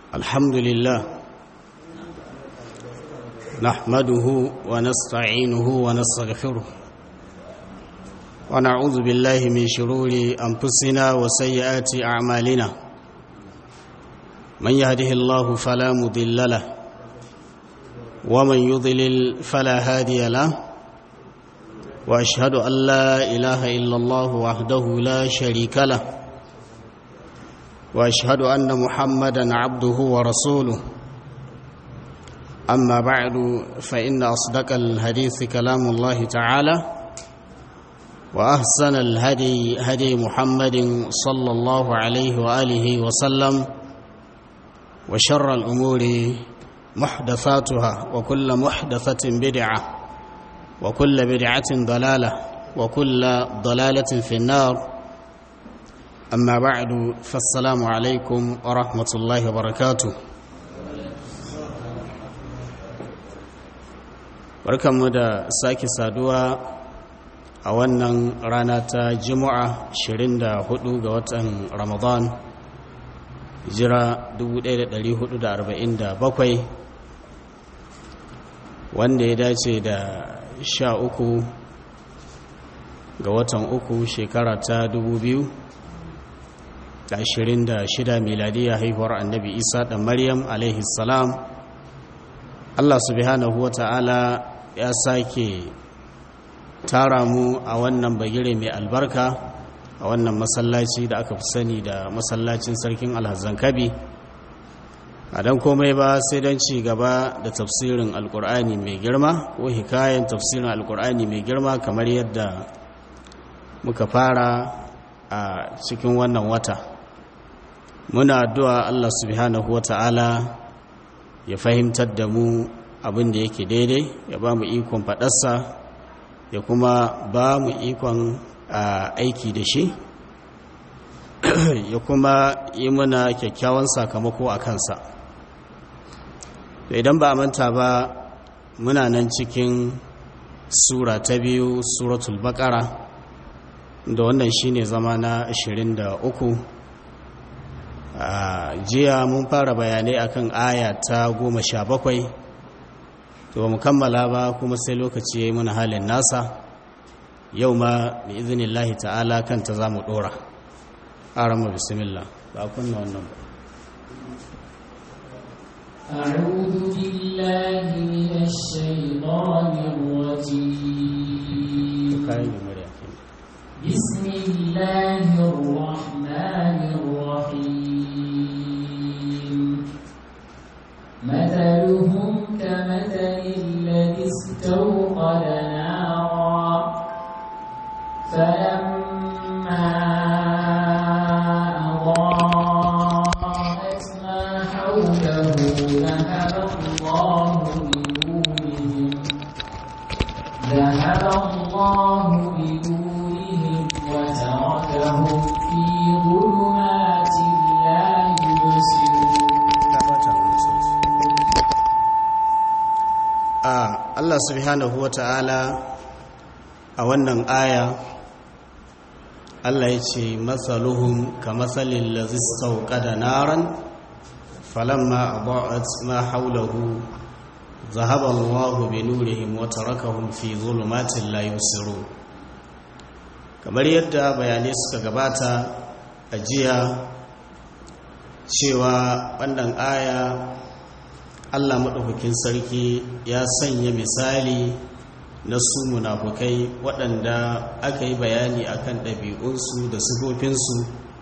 الحمد لله نحمده ونستعينه ونستغفره ونعوذ بالله من شرور أنفسنا وسيئات أعمالنا من يهده الله فلا مضل له ومن يضلل فلا هادي له وأشهد أن لا إله إلا الله وحده لا شريك له واشهد ان محمدا عبده ورسوله اما بعد فان اصدق الحديث كلام الله تعالى واحسن الهدي هدي محمد صلى الله عليه واله وسلم وشر الامور محدثاتها وكل محدثه بدعه وكل بدعه ضلاله وكل ضلاله في النار أما بعد فالسلام عليكم ورحمة الله وبركاته barkanmu da sake saduwa a wannan rana ta juma'a 24 ga watan ramadan jira 1447 wanda ya dace da 13 ga watan uku shekara ta 2000 da ashirin da shida miladiya haihuwar annabi isa da maryam alaihi salam allah subhanahu wa ta'ala ya sake tara mu a wannan bagire mai albarka a wannan masallaci da aka fi sani da masallacin sarkin alhazan kabi a don komai ba sai don ci gaba da tafsirin alkur'ani mai girma ko hikayen tafsirin alkur'ani mai girma kamar yadda muka fara a cikin wannan wata muna addu'a Allah subhanahu wa ta'ala ya fahimtar da mu abin da yake daidai ya ba mu ikon faɗarsa ya kuma ba mu ikon aiki da shi ya kuma yi muna kyakkyawan sakamako a kansa idan ba a manta ba muna nan cikin sura ta biyu suratul baƙara da wannan shine zama na 23 a jiya mun fara bayanai akan aya ta goma sha bakwai to ba mu kammala ba kuma sai lokaci ya yi mana halin nasa yau ma bi izinin lahi ta'ala kanta za mu ɗora arama bismillah ba kunna wannan ba أعوذ بالله من الشيطان الرجيم بسم الله الرحمن الرحيم مثلهم كمثل الذي استوقد نارا فلما أضاءت ما حوله ذهب الله بنورهم ذهب الله بنورهم وتركهم في ظلمات لا يبصرون Allah subhanahu wa ta'ala a wannan aya Allah ya ce matsaluhun ka matsalin lazistau kada naran falamma abu'at ma haulahu zahaban wahu bi nurihim wa tarakahum fi zulumatin la yusiru kamar yadda bayanai suka gabata a jiya cewa wannan aya Allah maɗaukakin sarki ya sanya misali na su munafukai waɗanda aka yi bayani akan ɗabi'unsu da sifofinsu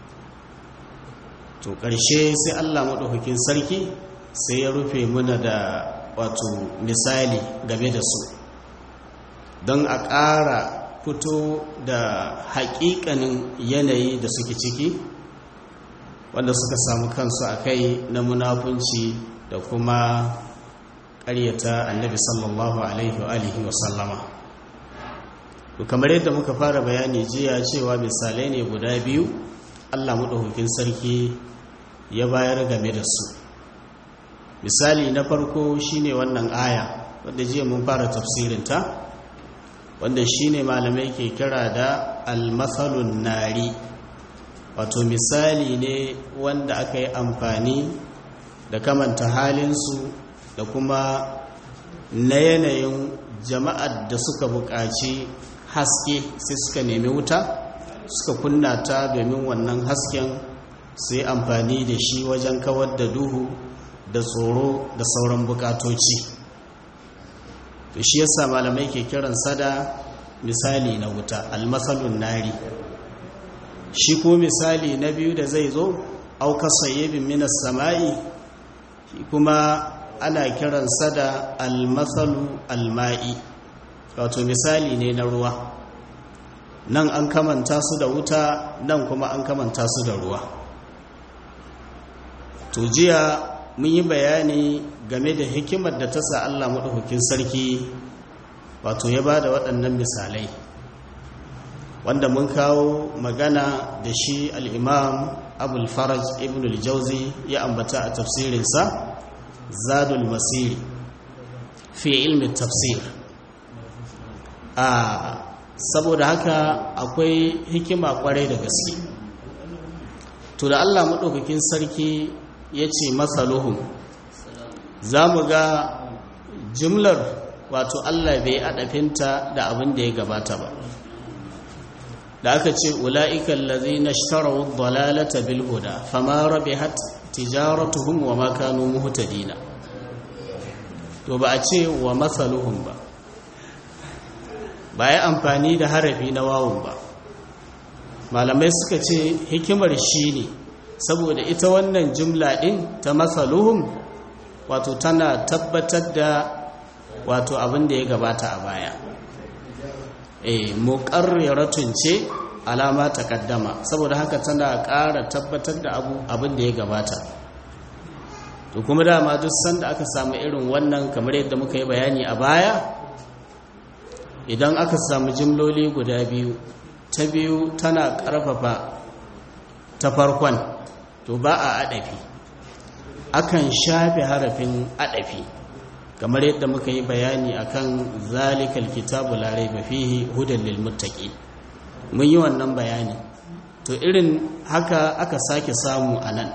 to ƙarshe sai Allah maɗaukakin sarki sai ya rufe muna da wato misali game da su don a ƙara fito da haƙiƙanin yanayi da suke ciki wanda suka samu kansu a kai na munafunci da kuma ƙaryata annabi sallallahu alaihi wa sallama to kamar yadda muka fara bayani jiya cewa misalai ne guda biyu allah maɗaukakin sarki ya bayar game da su misali na farko shine wannan aya wadda jiya mun fara tafsirinta wanda shine malamai ke kira da almathalun nari wato misali ne wanda aka yi amfani da kamanta halinsu da kuma na yanayin jama'ar da suka buƙaci haske sai suka nemi wuta suka kunna ta domin wannan hasken su yi amfani da shi wajen kawar da duhu da tsoro da sauran bukatoci to shi yasa malamai ke kiran sada misali na wuta almasalun nari shi ko misali na biyu da zai zo auka sayyibin minas sama'i kuma ana kiran sada almasalu alma'i wato misali ne na ruwa nan an kamanta su da wuta nan kuma an kamanta su da ruwa to jiya mun yi bayani game da hikimar da ta sa Allah maɗaukakin sarki wato ya ba da waɗannan misalai wanda mun kawo magana da shi al'imam abul faraj ibn al-jauzi ya ambata a tafsirinsa zadul masiri fi ilmin tafsir a saboda haka akwai hikima kwarai da gaske to da Allah maɗaukakin sarki ya ce masaluhun za mu ga jimlar wato Allah bai adafinta da abin da ya gabata ba da aka ce ula'ikan lazi na shtarawar dalalata bilhuda fama rabe hat tijaratuhum wa makanu muhtadina to ba a ce wa masaluhun ba ba ya amfani da harafi na wawun ba malamai suka ce hikimar shi ne saboda ita wannan jumla ɗin ta masaluhun wato tana tabbatar da wato abin da ya gabata a baya e muƙarriratun ce alama takaddama saboda haka tana ƙara tabbatar da abin da ya gabata to kuma dama duk sanda aka samu irin wannan kamar yadda muka yi bayani a baya idan aka samu jimloli guda biyu ta biyu tana ƙarfafa ta farkon to ba a adafi akan shafe harafin adafi kamar yadda muka yi bayani akan zalikal kitabu la raiba fihi hudan lil muttaqi mun yi wannan bayani to irin haka aka sake samu anan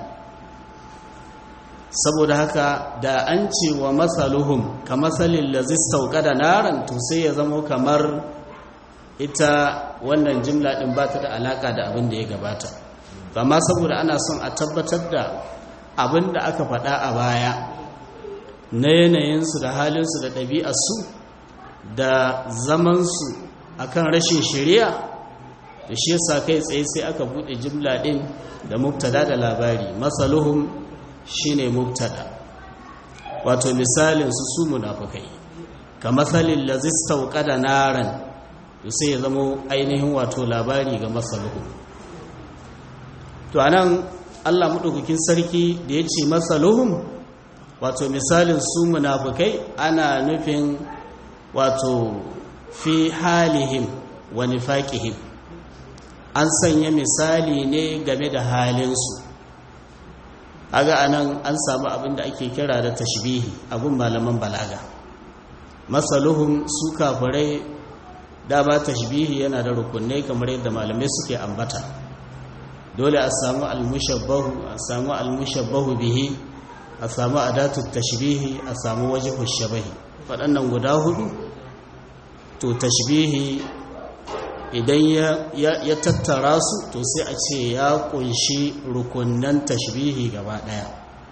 saboda haka da an ce wa masaluhum ka masalin lazis sauka da naran to sai ya zamo kamar ita wannan jimla din ba ta da alaka da abin da ya gabata amma saboda ana son a tabbatar da abin da aka faɗa a baya na yanayinsu da halinsu da ɗabi'arsu da zamansu akan rashin shari'a da shi yasa kai tsaye sai aka buɗe jimla ɗin da mubtada da labari masaluhum shine mubtada wato misalin su su munafukai ka masalin lazistau da naran to sai ya zamo ainihin wato labari ga masaluhum to anan Allah madaukakin sarki da ya ce masaluhum wato misalin su munafukai ana nufin wato fi halihim wa nifaqihim an sanya misali ne game da halinsu aga anan an samu abin da ake kira da tashbihi abun malaman balaga masaluhum su kafirai dama tashbihi yana da rukunai kamar yadda malamai suke ambata dole a samu almushabbahu a samu almushabbahu bihi a samu adatu tashbihi a samu wajhu shabahi waɗannan guda hudu to tashbihi idan ya tattara su to sai a ce ya kunshi rukunan tashbihi gaba ɗaya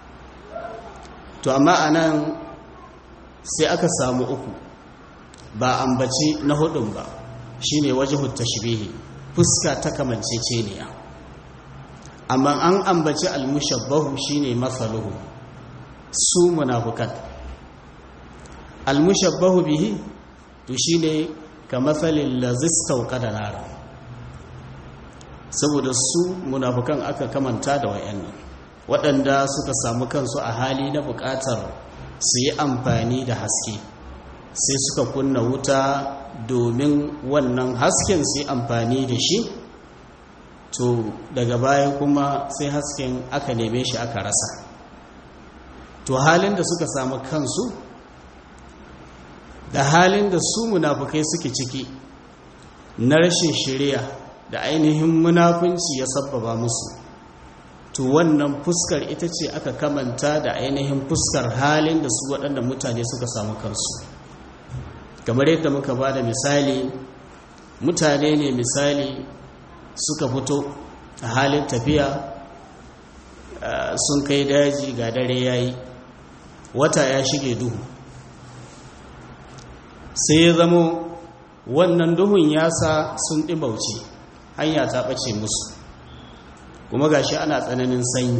to amma anan sai aka samu uku ba ambaci na hudun ba shine wajhu tashbihi fuska ta kamanceceniya amma an ambaci almushabbahu shine masaluhu su munafukan almushabbahu bihi to shine ka matsalin lazistau da nara saboda su munafukan aka kamanta da wayannan waɗanda suka samu kansu a hali na buƙatar su yi amfani da haske sai suka kunna wuta domin wannan hasken su yi amfani da shi to daga baya kuma sai hasken aka neme shi aka rasa to halin da suka samu kansu da halin da su munafukai suke ciki na rashin shirya da ainihin munafunci ya sabbaba musu to wannan fuskar ita ce aka kamanta da ainihin fuskar halin da su waɗanda mutane suka samu kansu kamar yadda muka ba da misali mutane ne misali suka fito a halin tafiya sun kai daji ga dare yayi wata ya shige duhu sai ya zamo wannan duhun ya sa sun ɗibauci hanya ta ɓace musu kuma gashi ana tsananin sanyi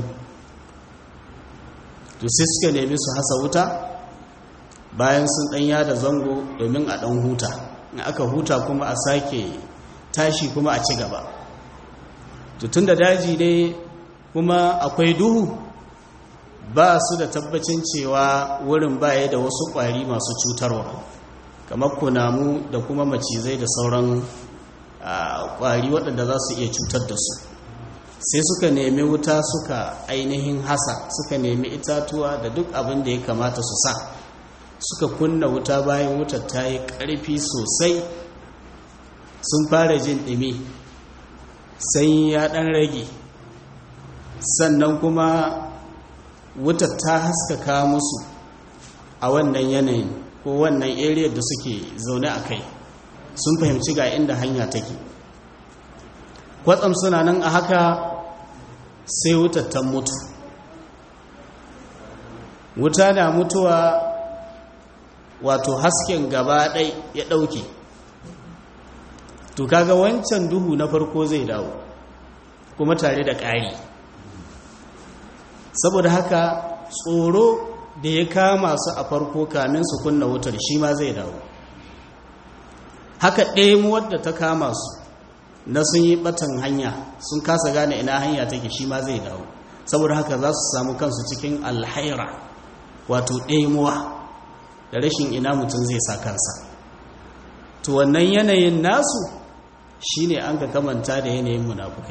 to sai suka nemi su hasa wuta bayan sun ɗanya da zango domin a ɗan huta in aka huta kuma a sake tashi kuma a ci gaba to tun da daji ne kuma akwai duhu ba su da tabbacin cewa wurin baya da wasu ƙwari masu cutarwa kamar kunamu da kuma macizai da sauran ƙwari waɗanda za su iya cutar da su sai suka nemi wuta suka ainihin hasa suka nemi itatuwa da duk abin da ya kamata su sa suka kunna wuta bayan wutar ta yi ƙarfi sosai sun fara jin ɗumi sai ya ɗan rage sannan kuma wutar ta haskaka musu a wannan yanayin ko wannan area da suke zaune a kai sun fahimci ga inda hanya take kwatsam suna nan a haka sai wutar ta mutu wuta na mutuwa wato hasken gaba ɗai ya ɗauke to kaga wancan duhu na farko zai dawo kuma tare da ƙari saboda haka tsoro da ya kama su a farko kamin su kunna wutar shi ma zai dawo haka ɗaya da ta kama su na sun yi batan hanya sun kasa gane ina hanya take shi ma zai dawo saboda haka za su samu kansu cikin alhaira wato ɗemuwa da rashin ina mutum zai sa kansa to wannan yanayin nasu shine an ka kamanta da yanayin munafukai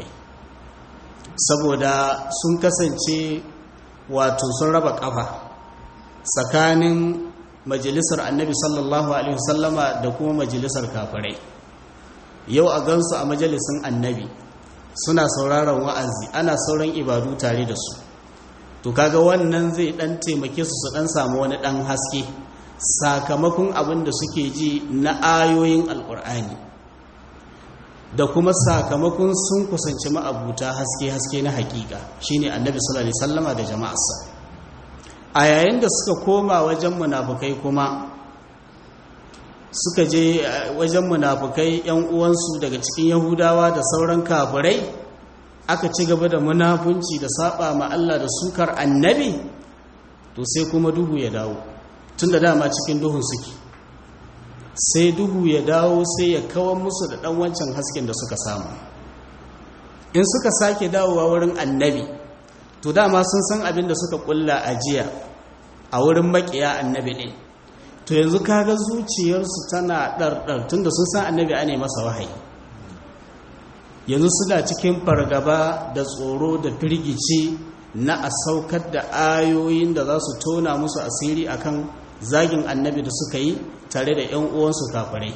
saboda sun kasance wato sun raba kafa tsakanin majalisar annabi sallallahu alaihi wasallama da kuma majalisar kafirai yau a gansu a majalisun annabi suna sauraron wa'azi ana sauran ibadu tare da su to kaga wannan zai dan taimake su su dan samu wani dan haske sakamakon abin da suke ji na ayoyin alkur'ani da kuma sakamakon sun kusanci ma'abuta haske-haske na hakika shine annabi sallallahu alaihi wasallama da jama'arsa a yayin da suka koma wajen munafukai kuma suka je wajen munafukai yan uwansu daga cikin yahudawa da sauran kafirai aka ci gaba da munafunci da saba ma Allah da sukar annabi to sai kuma duhu ya dawo tun da dama cikin duhun suke sai duhu ya dawo sai ya kawar musu da ɗan wancan hasken da suka samu in suka sake dawowa wurin annabi to dama sun san abin da suka kulla a jiya a wurin makiya annabi ɗin to yanzu kaga zuciyarsu tana ɗarɗar tun da sun san annabi a ne masa wahayi yanzu suna cikin fargaba da tsoro da firgici na a saukar da ayoyin da za su tona musu asiri akan zagin annabi da suka yi tare da 'yan uwansu kafirai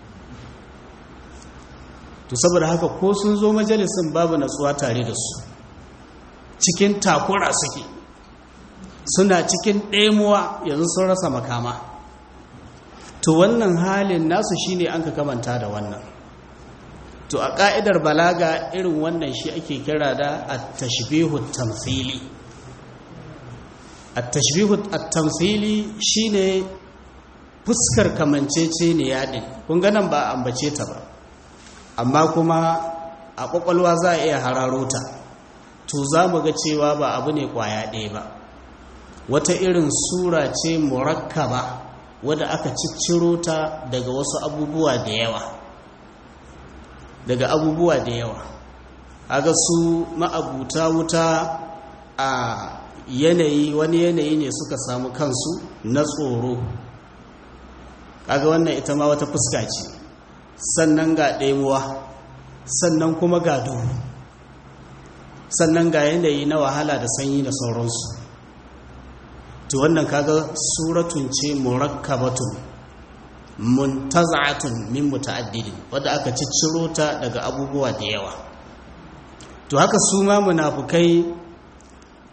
to saboda haka ko sun zo majalisin babu natsuwa tare da su cikin takura suke suna cikin ɗemuwa yanzu sun rasa makama to wannan halin nasu shine an ka kamanta da wannan to a ƙa'idar balaga irin wannan shi ake kira da at-tashbihu tamthili at-tashbihu at-tamthili shine fuskar kamancece ne yadin kun ga nan ba ambace ta ba amma kuma a ƙwaƙwalwa za a iya hararo ta to za mu ga cewa ba abu ne ƙwaya ɗaya ba wata irin sura ce murakkaba wadda aka cicciro ta daga wasu abubuwa da yawa daga abubuwa da yawa aga su ma'abuta wuta a yanayi wani yanayi ne suka samu kansu na tsoro kaga wannan ita ma wata fuska ce sannan ga ɗemuwa sannan kuma ga duhu sannan ga yanayi na wahala da sanyi da sauransu to wannan kaga suratun ce murakkabatun muntaza'atun min muta'addidin wadda aka cicciro ta daga abubuwa da yawa to haka su ma munafukai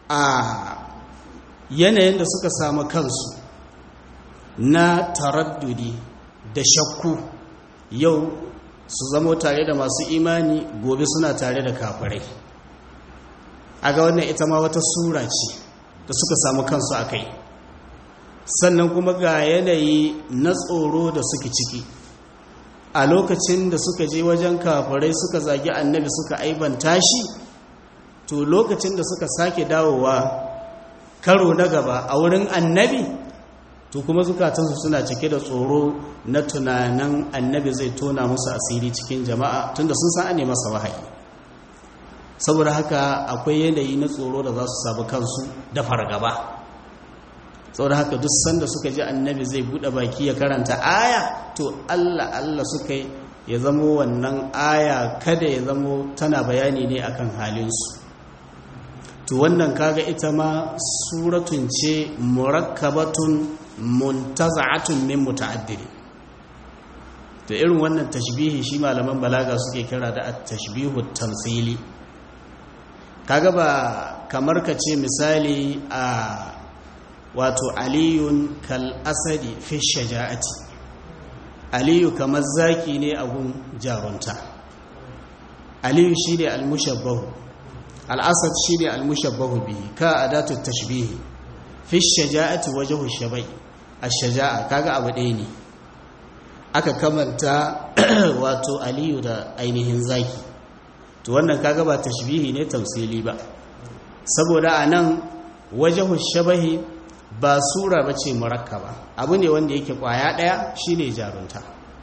a yanayin da suka samu kansu na taraddudi da shakku yau su zamo tare da masu imani gobe suna tare da kafirai a ga wannan ita ma wata sura ce da suka samu kansu a kai sannan kuma ga yanayi na tsoro da suke ciki a lokacin da suka je wajen kafirai suka zagi annabi suka aibanta shi to lokacin da suka sake dawowa karo na gaba a wurin annabi to kuma zukatansu suna cike da tsoro na tunanin annabi zai tona musu asiri cikin jama'a tunda sun san ane masa wahayi saboda haka akwai yanayi na tsoro da za su sabu kansu da fargaba saboda haka duk sanda suka ji annabi zai bude baki ya karanta aya to Allah Allah suka yi ya zamo wannan aya kada ya zamo tana bayani ne akan halinsu to wannan kaga ita ma suratun ce murakkabatun muntaza'atun min muta'addidi to irin wannan tashbihi shi malaman balaga suke kira da at-tashbihu tamthili kaga ba kamar ka ce misali a wato aliyun kal asadi fi shaja'ati aliyu kamar zaki ne a gun jarunta aliyu shi ne almushabbahu al'asad shi ne almushabbahu bihi ka adatu tashbihi fi shaja'ati wajhu shabai ash-shaja'a kaga abu ɗaya ne aka kamanta wato aliyu da ainihin zaki to wannan kaga ba tashbihi ne tamsili ba saboda anan wajhu shabahi ba sura ba ce murakkaba abu ne wanda yake kwaya ɗaya shine jarunta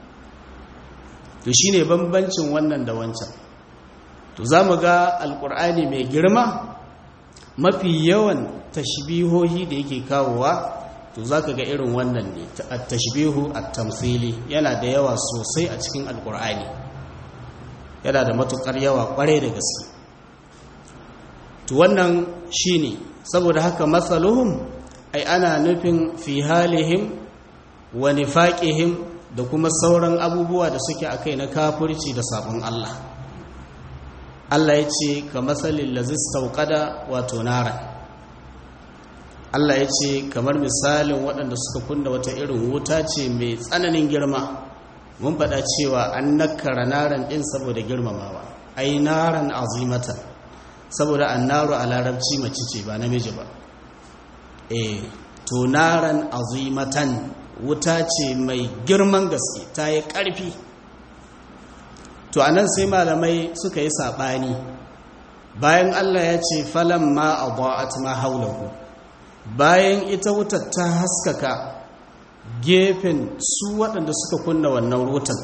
to shine bambancin wannan da wancan to za mu ga alkur'ani mai girma mafi yawan tashbihohi da yake kawowa to za ka ga irin wannan ne tashbihu a tamsili yana da yawa sosai a cikin alkur'ani yana da matukar yawa kwarai da gaske to wannan shine saboda haka matsaluhum ai ana nufin fi halihim wa nifaqihim da kuma sauran abubuwa da suke akai na kafirci da sabon Allah Allah ya ce ka matsalin lazis tauƙada wato nara Allah ya ce kamar misalin waɗanda suka kunna wata irin wuta ce mai tsananin girma mun faɗa cewa an nakara naran ɗin saboda girmamawa ai naran azimatan saboda an naru a larabci mace ce ba namiji ba e to naran azimatan wuta ce mai girman gaske ta yi ƙarfi to anan sai malamai suka yi saɓani bayan Allah ya ce falan ma a ba'at ma haulahu bayan ita wutar ta haskaka gefen su waɗanda suka kunna wannan wutan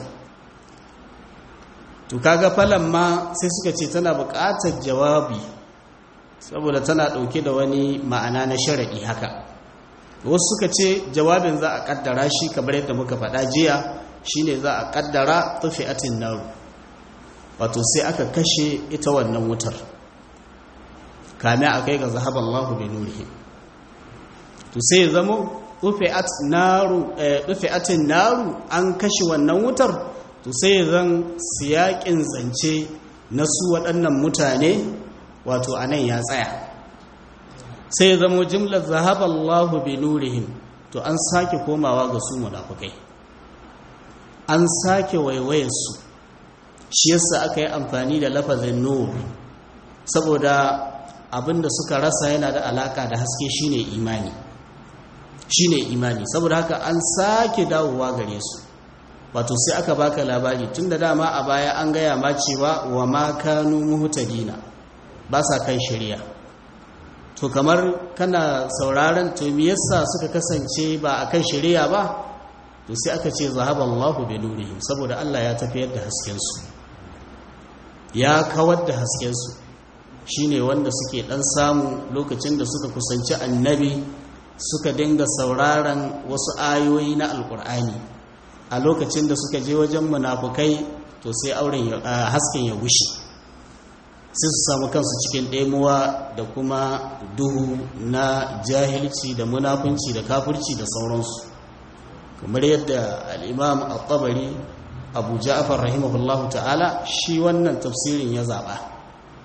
to kaga falan ma sai suka ce tana buƙatar jawabi saboda tana ɗauke da wani ma'ana na sharaɗi haka wasu suka ce jawabin za a ƙaddara shi kamar yadda muka faɗa jiya shine za a ƙaddara tufi'atin naru wato sai aka kashe ita wannan wutar kame a kai ga zahaban Allah bai nurihi to sai zamo tufi'atin naru an kashe wannan wutar to sai zan siyaƙin zance na su waɗannan mutane wato a nan ya tsaya sai zamo jimlar zahaballahu bi nurihim to an sake komawa ga su munafukai an sake waiwayarsu shi yasa aka yi amfani da lafazin nur saboda abinda suka rasa yana da alaka da haske shine imani shine imani saboda haka an sake dawowa gare su wato sai aka baka labari tunda dama a baya an gaya ma cewa wa ma kanu muhtadina ba sa kan shari'a to kamar kana sauraron to me yasa suka kasance ba a kan shari'a ba to sai aka ce zahaballahu bi nurihim saboda Allah ya tafiyar da hasken su ya kawar da hasken su shine wanda suke dan samu lokacin da suka kusanci annabi suka dinga sauraron wasu ayoyi na alkur'ani a lokacin da suka je wajen munafukai to sai auren hasken ya gushi sai su samu kansu cikin ɗemuwa da kuma duhu na jahilci da munafunci da kafirci da sauransu kamar yadda al'imam al-tabari abu ja'afar rahimahullahu ta'ala shi wannan tafsirin ya zaɓa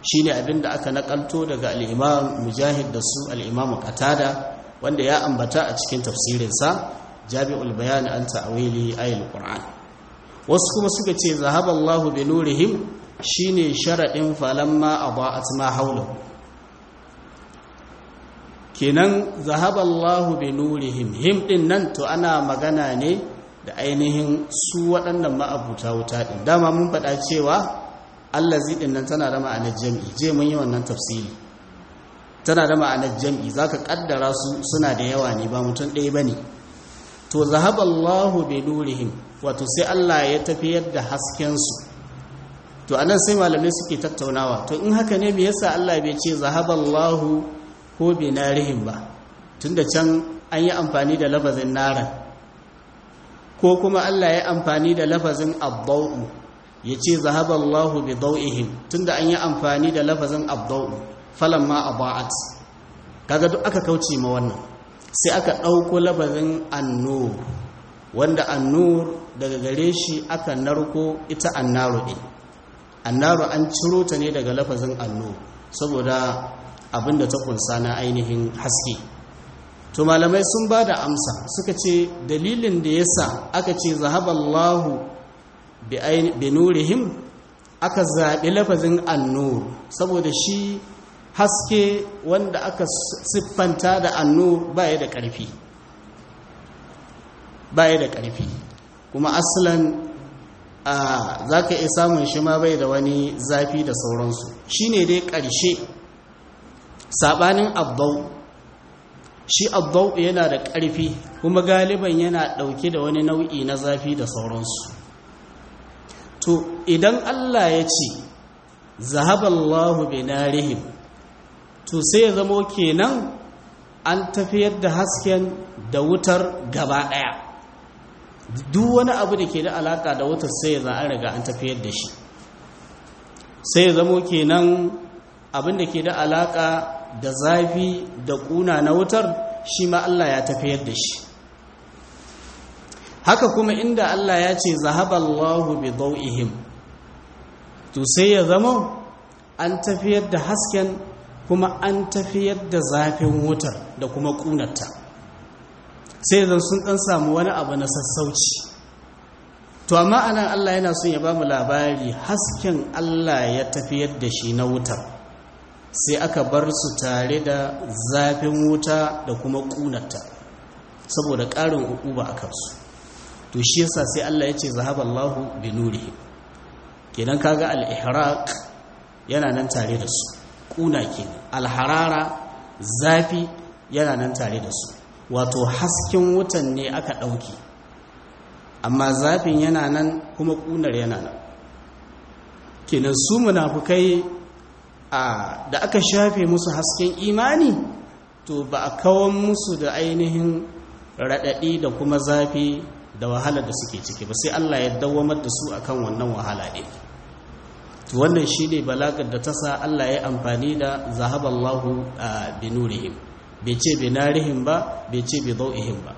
shine abin da aka nakalto daga al-imam mujahid da su al-imam qatada wanda ya ambata a cikin tafsirinsa jami'ul bayan an ta'wili ayatul qur'an wasu kuma suka ce zahaballahu bi nurihim shine sharadin falamma adaat ma hawlahu kenan zahaballahu bi nurihim him din nan to ana magana ne da ainihin su waɗannan ma'abuta wuta din dama mun faɗa cewa allazi din nan tana da ma'anar jam'i je mun yi wannan tafsiri tana da ma'anar jam'i zaka kaddara su suna da yawa ne ba mutum ɗaya bane to zahaballahu bi nurihim wato sai Allah ya tafiyar da hasken su to anan sai malamai suke tattaunawa to in haka ne me yasa Allah bai ce zahaballahu ko binarihim ba tunda can an yi amfani da lafazin naran ko kuma Allah ya amfani da lafazin abba'u ya ce zahaballahu bi dau'ihim tunda an yi amfani da lafazin abba'u falamma aba'at kaga duk aka kauce ma wannan sai aka ɗauko lafazin annur wanda annur daga gare shi aka narko ita annaru ɗin annaru an ciro ta ne daga lafazin annur saboda abinda ta kunsa na ainihin haske to malamai sun ba da amsa suka ce dalilin da yasa aka ce zahaballahu bi nurihim aka zaɓi lafazin annur saboda shi haske wanda aka siffanta da annur baya da ƙarfi baya da ƙarfi kuma asalan za ka iya samun shi ma bai da wani zafi da sauransu shi ne dai ƙarshe saɓanin abdau shi abdau yana da ƙarfi kuma galiban yana ɗauke da wani nau'i na zafi da sauransu to idan allah ya ce zahaballahu binarihim to sai ya zamo kenan an tafiyar da hasken da wutar gaba ɗaya duk wani abu da ke da alaka da wutar sai ya za an riga an tafiyar da shi sai ya zamo kenan abin da ke da alaka da zafi da kuna na wutar shi ma Allah ya tafiyar da shi haka kuma inda Allah ya ce zahaballahu bi dawihim to sai ya zama an tafiyar da hasken kuma an tafiyar da zafin wutar da kuma kunarta sai zan sun dan samu wani abu na sassauci to amma anan Allah yana son ya ba mu labari hasken Allah ya tafiyar da shi na wutar sai aka bar su tare da zafin wuta da kuma kunarta saboda ƙarin ukuba a kansu to shi yasa sai Allah ya ce zahaballahu bi nurihi kenan kaga al-ihraq yana nan tare da su kuna kenan al-harara zafi yana nan tare da su wato hasken wutan ne aka ɗauki amma zafin yana nan kuma ƙunar yana nan kenan su munafukai a da aka shafe musu hasken imani to ba a kawon musu da ainihin raɗaɗi da kuma zafi da wahala da suke ciki ba sai Allah ya dawamar da su akan wannan wahala ɗin to wannan shi ne balagar da ta sa Allah ya amfani da zahaballahu a binurihim bai ce bai narihim ba bai ce bai zau'ihim ba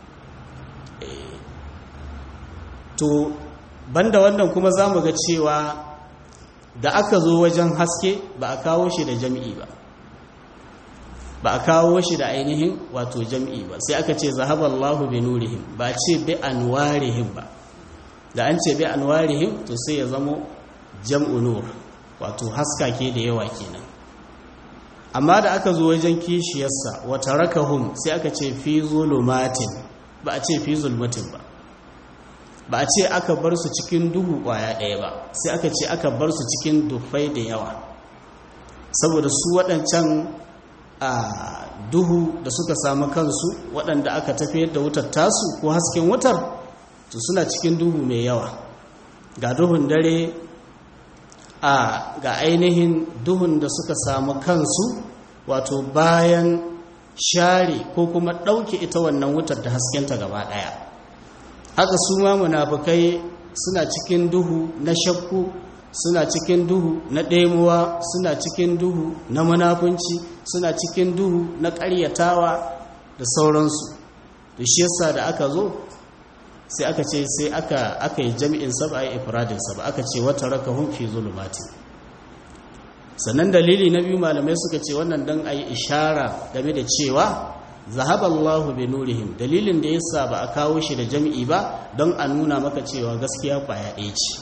to banda wannan kuma za mu ga cewa da aka zo wajen haske ba a kawo shi da jam'i ba ba a kawo shi da ainihin wato jam'i ba sai aka ce zahaballahu bi nurihim ba ce bi anwarihim ba da an ce bi anwarihim to sai ya zamo jam'u nur wato haskake da yawa kenan amma da aka zo wajen kishiyarsa wata rakahum sai aka ce fi zulumatin ba a ce fi zulmatin ba ba a ce aka bar su cikin duhu kwaya ɗaya ba sai aka ce aka bar su cikin dufai da yawa saboda su waɗancan a duhu da suka samu kansu waɗanda aka tafiyar da wutar tasu ko hasken wutar to suna cikin duhu mai yawa ga duhun dare a ga ainihin duhun da suka samu kansu wato bayan share ko kuma ɗauke ita wannan wutar da haskenta gaba ɗaya haka su ma munafukai suna cikin duhu na shakku suna cikin duhu na ɗemuwa suna cikin duhu na munafunci suna cikin duhu na ƙaryatawa da sauransu da shi yasa da aka zo sai aka ce sai aka aka yi jami'in saba a ifradin saba aka ce wata raka hun fi zulumati sannan dalili na biyu malamai suka ce wannan don a yi ishara game da cewa zahaballahu bi nurihim dalilin da yasa ba a kawo shi da jam'i ba don a nuna maka cewa gaskiya kwaya ɗaya ce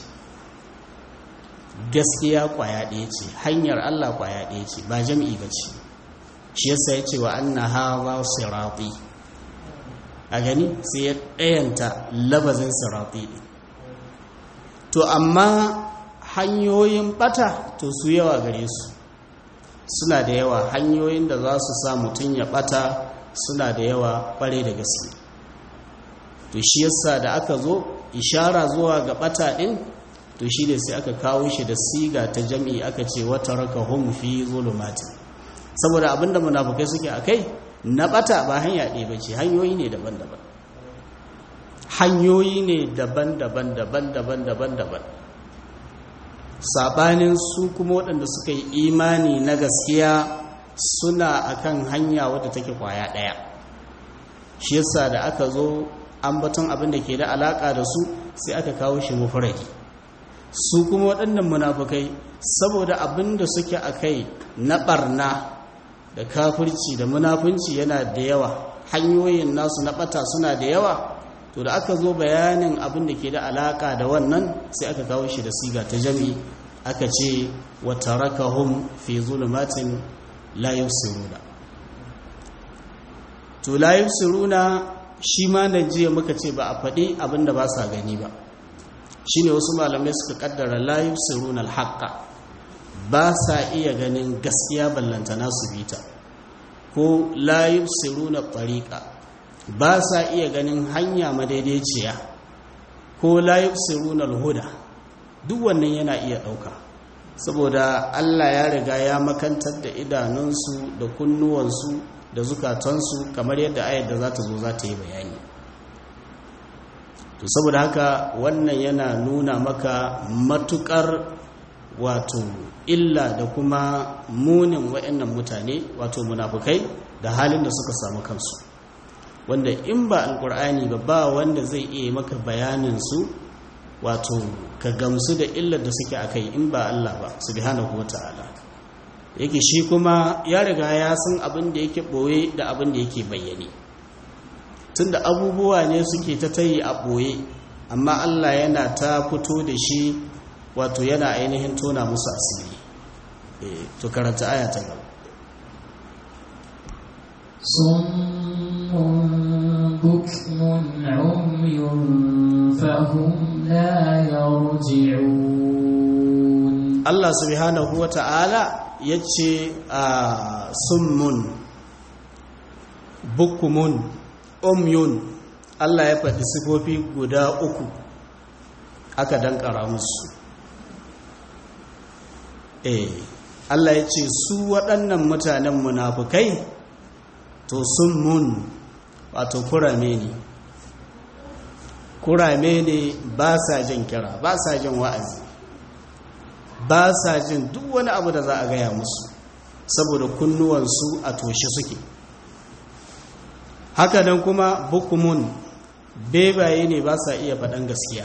gaskiya kwaya ɗaya ce hanyar Allah kwaya ɗaya ce ba jam'i ba ce shi yasa ya ce wa anna hawa sirati a gani sai ya ɗayanta labazin sirati to amma hanyoyin bata to su yawa gare su suna da yawa hanyoyin da za su sa mutum ya bata suna da yawa kware da gaske to shi yasa da aka zo ishara zuwa ga bata din to shi ne sai aka kawo shi da siga ta jami'i aka ce wata raka hum fi zulumati saboda abinda munafukai suke akai na bata ba hanya ɗaya ba ce hanyoyi ne daban-daban hanyoyi ne daban-daban daban-daban daban-daban sabanin su kuma waɗanda suka yi imani na gaskiya suna akan hanya wadda take kwaya ɗaya shi yasa da aka zo ambaton abin da ke da alaka da su sai aka kawo shi mufradi su kuma waɗannan munafukai saboda abin da suke a kai na ɓarna da kafirci da munafunci yana da yawa hanyoyin nasu na ɓata suna da yawa to da aka zo bayanin abin da ke da alaka da wannan sai aka kawo shi da siga ta jami aka ce wa tarakahum fi zulumatin la yusiruna to la yusiruna shi ma da jiya muka ce ba a faɗi abin da ba sa gani ba shine wasu malamai suka kaddara la yusiruna alhaqa ba sa iya ganin gaskiya ballantana su bita ko la yusiruna tariqa ba sa iya ganin hanya madaidaiciya ko la yusiruna alhuda duk wannan yana iya dauka saboda Allah ya riga ya makantar da idanunsu da kunnuwansu da zukatansu kamar yadda ayar da za ta zo za ta yi bayani to saboda haka wannan yana nuna maka matukar wato illa da kuma munin wa'annan mutane wato munafukai da halin da suka samu kansu wanda in ba alkur'ani ba ba wanda zai iya maka bayanin su wato ka gamsu da illar da suke akai in ba Allah ba subhanahu wata'ala yake shi kuma ya riga ya san abin da yake boye da abin da yake bayyane tunda abubuwa ne suke ta tayi a boye amma Allah yana ta fito da shi wato yana ainihin tona musu asiri to karanta aya ta gaba صم بكم عمي فهم لا يرجعون Allah subhanahu wa ta'ala ya ce a summun bukumun umyun Allah ya faɗi sifofi guda uku aka dankara musu eh Allah ya ce su waɗannan mutanen munafukai to summun wato kurame ne kurame ne ba sa jin kira ba sa jin wa'azi ba sa jin duk wani abu da za a gaya musu saboda kunnuwansu a toshe suke hakanan kuma bukumun bebaye ne ba sa iya faɗan gaskiya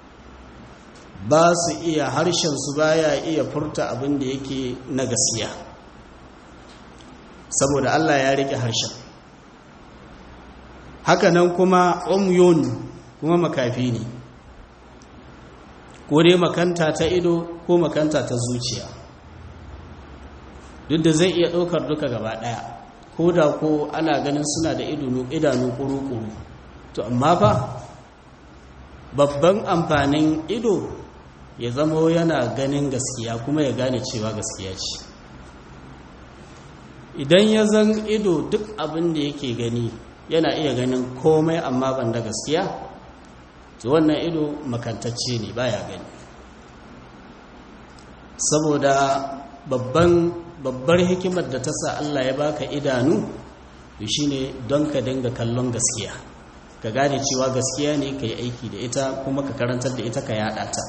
ba su iya harshensu baya iya furta abin da yake na gaskiya saboda Allah ya rike harshen hakanan kuma umyun kuma makafi ne ko dai makanta ta ido ko makanta ta zuciya duk da zai iya ɗaukar duka gaba ɗaya ko da ko ana ganin suna da idanu kuru-kuru to amma fa babban amfanin ido ya zama yana ganin gaskiya kuma ya gane cewa gaskiya ce idan ya zan ido duk abin da yake gani yana iya ganin komai amma ban da gaskiya to wannan ido makantacce ne baya gani saboda babban babbar hikimar da ta sa Allah ya baka idanu shine don ka dinga kallon gaskiya ka gane cewa gaskiya ne ka yi aiki da ita kuma ka karantar da ita ka yada ta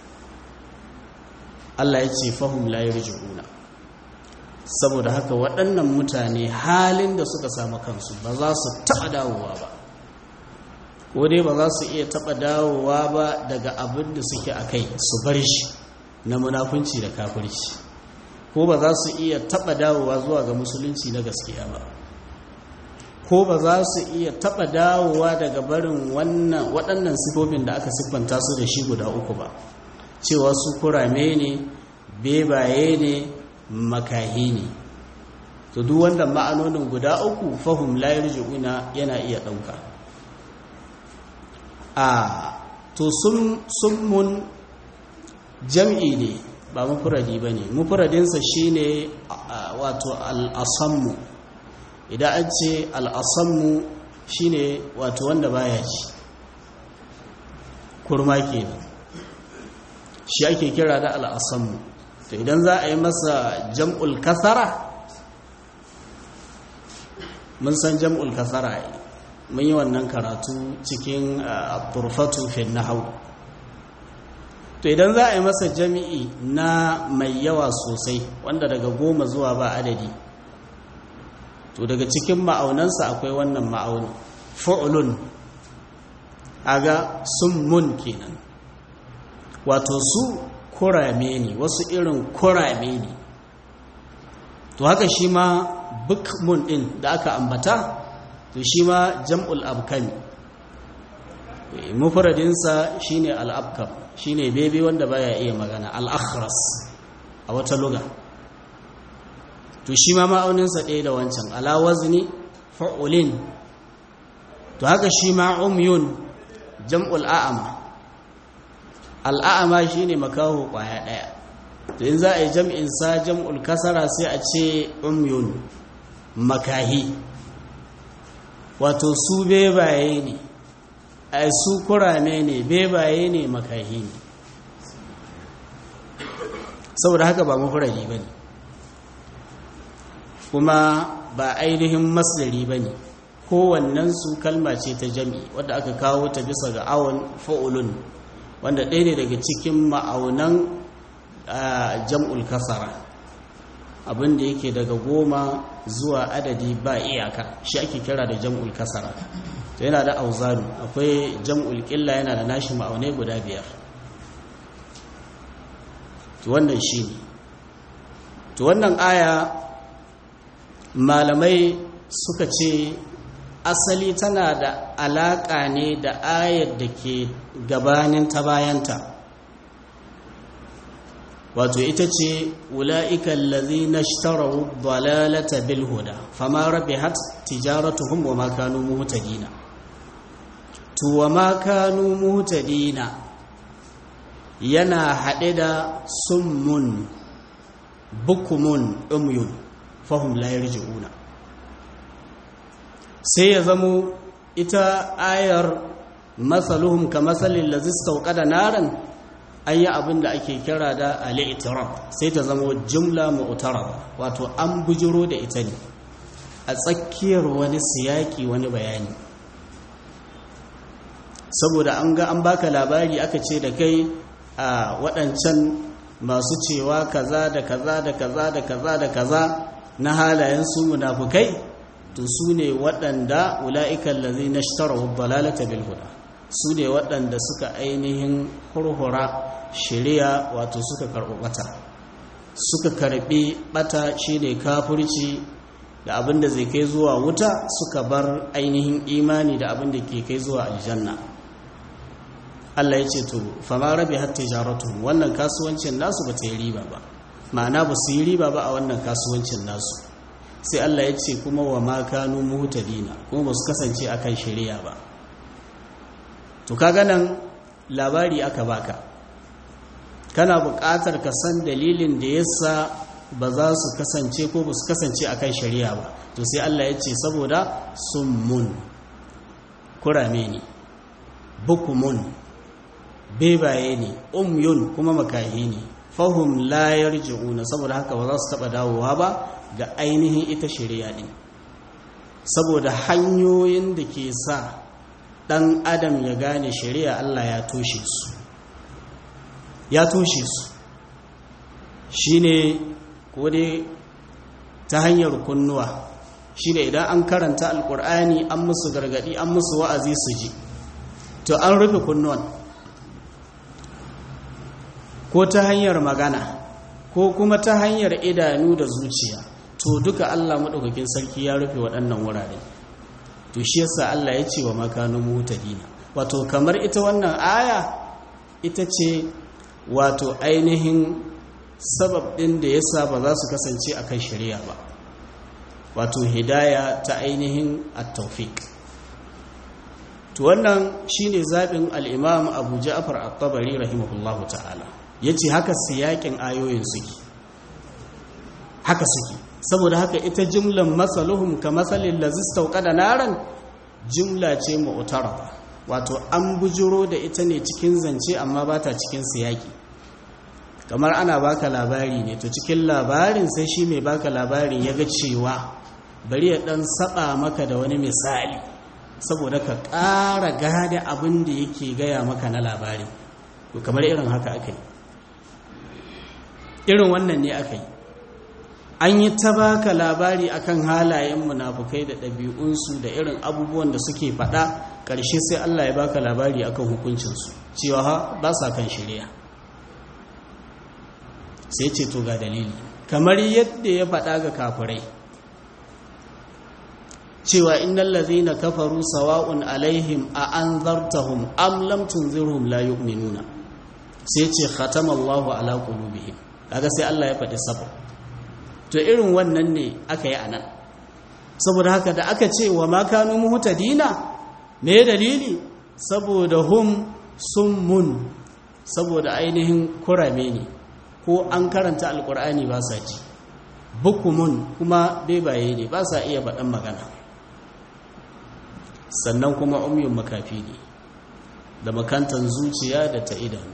Allah ya ce fahim la yarji'una saboda haka waɗannan mutane halin da suka samu kansu ba za su taɓa dawowa ba ko dai ba za su iya taɓa dawowa ba daga abin da suke a kai su bar shi na munafunci da kafirci ko ba za su iya taɓa dawowa zuwa ga musulunci na gaskiya ba ko ba za su iya taɓa dawowa daga barin wannan waɗannan sifofin da aka siffanta su da shi guda uku ba cewa su kurame ne bebaye ne makahi ne to duk wanda ma'anonin guda uku fahim layar ji'una yana iya ɗauka a to sun mun jam'i ne ba mufuradi ba ne mufuradinsa shi ne wato al'asammu idan an ce al'asammu shi ne wato wanda baya ci kurma ke shi ake kira da al'asammu to idan za a yi masa jam'ul kasara mun san jam'ul kasara mun yi wannan karatu cikin turfatu fin nahau to idan za a yi masa jami'i na mai yawa sosai wanda daga goma zuwa ba adadi to daga cikin ma'aunansa akwai wannan ma'auni fu'ulun aga mun kenan wato su kurame ne wasu irin kurame ne to haka shi ma bukmun din da aka ambata to shi ma jam'ul abkami mufradinsa shine al-abkam shine bebe wanda baya iya magana al-akhras a wata luga to shi ma ma'auninsa ɗaya da wancan ala wazni fa'ulin to haka shi ma umyun jam'ul a'ama al'a'ama shine makaho kwaya ɗaya to in za a yi jam'in sa jam'ul kasara sai a ce umyun makahi wato su bebaye ne a su kurame ne bebaye ne makahi ne saboda haka ba mafurari ba ne kuma ba ainihin masdari ba ne kowannensu kalma ce ta jami wadda aka kawo ta bisa ga awon fa'ulun wanda ɗaya ne daga cikin ma'aunan jam'ul kasara abinda yake daga goma zuwa adadi ba iyaka shi ake kira da jam'ul kasara to yana da auzanu akwai jam'ul ƙilla yana da nashi ma'aunai guda biyar to wannan shi ne to wannan aya malamai suka ce asali tana da alaƙa ne da ayar da ke gabanin ta bayanta wato ita ce wula'ikan lazi na shtarau dalalata bilhuda fama rabi hat tijaratuhum wa makanu muhtadina to wa makanu muhtadina yana haɗe da summun bukumun umyun fahim la yarji'una sai ya zamo ita ayar masaluhum ka masalin lazista da naran an yi abin da ake kira da al'itirab sai ta zamo jumla mu'tarab wato an bujiro da ita ne a tsakiyar wani siyaki wani bayani saboda an ga an baka labari aka ce da kai a waɗancan masu cewa kaza da kaza da kaza da kaza da kaza na halayen su munafukai to su ne waɗanda ula'ikan lazi na shitarahu dalalata bil huda su ne waɗanda suka ainihin hurhura shari'a wato suka karɓi ɓata suka karɓi ɓata shi ne kafurci da abin da zai kai zuwa wuta suka bar ainihin imani da abin da ke kai zuwa aljanna Allah ya ce to fama rabi hatta jaratu wannan kasuwancin nasu ba ta yi riba ba ma'ana ba su yi riba ba a wannan kasuwancin nasu sai Allah ya ce kuma wa ma kanu muhtadina kuma ba su kasance akan shari'a ba to kaga nan labari aka baka kana buƙatar ka san dalilin da yasa ba za su kasance ko ba su kasance akan shari'a ba to sai Allah ya ce saboda summun kurame ne bukumun bebaye ne umyun kuma makahi ne fahum la yarji'una saboda haka ba za su taba dawowa ba ga ainihin ita shari'a din saboda hanyoyin da ke sa dan adam ya gane shari'a Allah ya toshe su ya toshe su shine ko dai ta hanyar kunnuwa shine idan an karanta alkur'ani an musu gargadi an musu wa'azi su ji to an rufe kunnuwan ko ta hanyar magana ko kuma ta hanyar idanu da zuciya to duka Allah maɗaukakin sarki ya rufe waɗannan wurare to shi yasa Allah ya ce wa makanun mutadina wato kamar ita wannan aya ita ce wato ainihin sabab ɗin da yasa ba za su kasance a kan shari'a ba wato hidaya ta ainihin at-tawfiq to wannan shine zaɓin al-imam Abu Ja'far at-Tabari rahimahullahu ta'ala yace haka siyakin ayoyin suke haka suke saboda haka ita jumlan masaluhum ka masalin lazista da naran jumla ce mu'tarada wato an bujuro da ita ne cikin zance amma ba ta cikin siyaki kamar ana baka labari ne to cikin labarin sai shi mai baka labarin ya ga cewa bari ya dan saba maka da wani misali saboda ka ƙara gane abin da yake gaya maka na labari to kamar irin haka aka yi irin wannan ne aka yi an yi ta baka labari akan halayen munafukai da ɗabi'unsu da irin abubuwan da suke faɗa ƙarshe sai Allah ya baka labari akan hukuncinsu cewa ha ba sa kan shirya sai ce to ga dalili kamar yadda ya faɗa ga kafirai cewa innal ladzina kafaru sawa'un alaihim a anzartahum am lam tunzirhum la yu'minuna sai ce khatama Allahu ala qulubihim kaga sai Allah ya faɗi sabab to irin wannan ne aka yi anan saboda haka da aka ce wa makanu muhtadina me dalili saboda hum summun saboda ainihin kurame ne ko an karanta alkur'ani ba sa ji bukumun kuma bebaye ne ba sa iya faɗan magana sannan kuma umyun makafi ne da makantan zuciya da ta idanu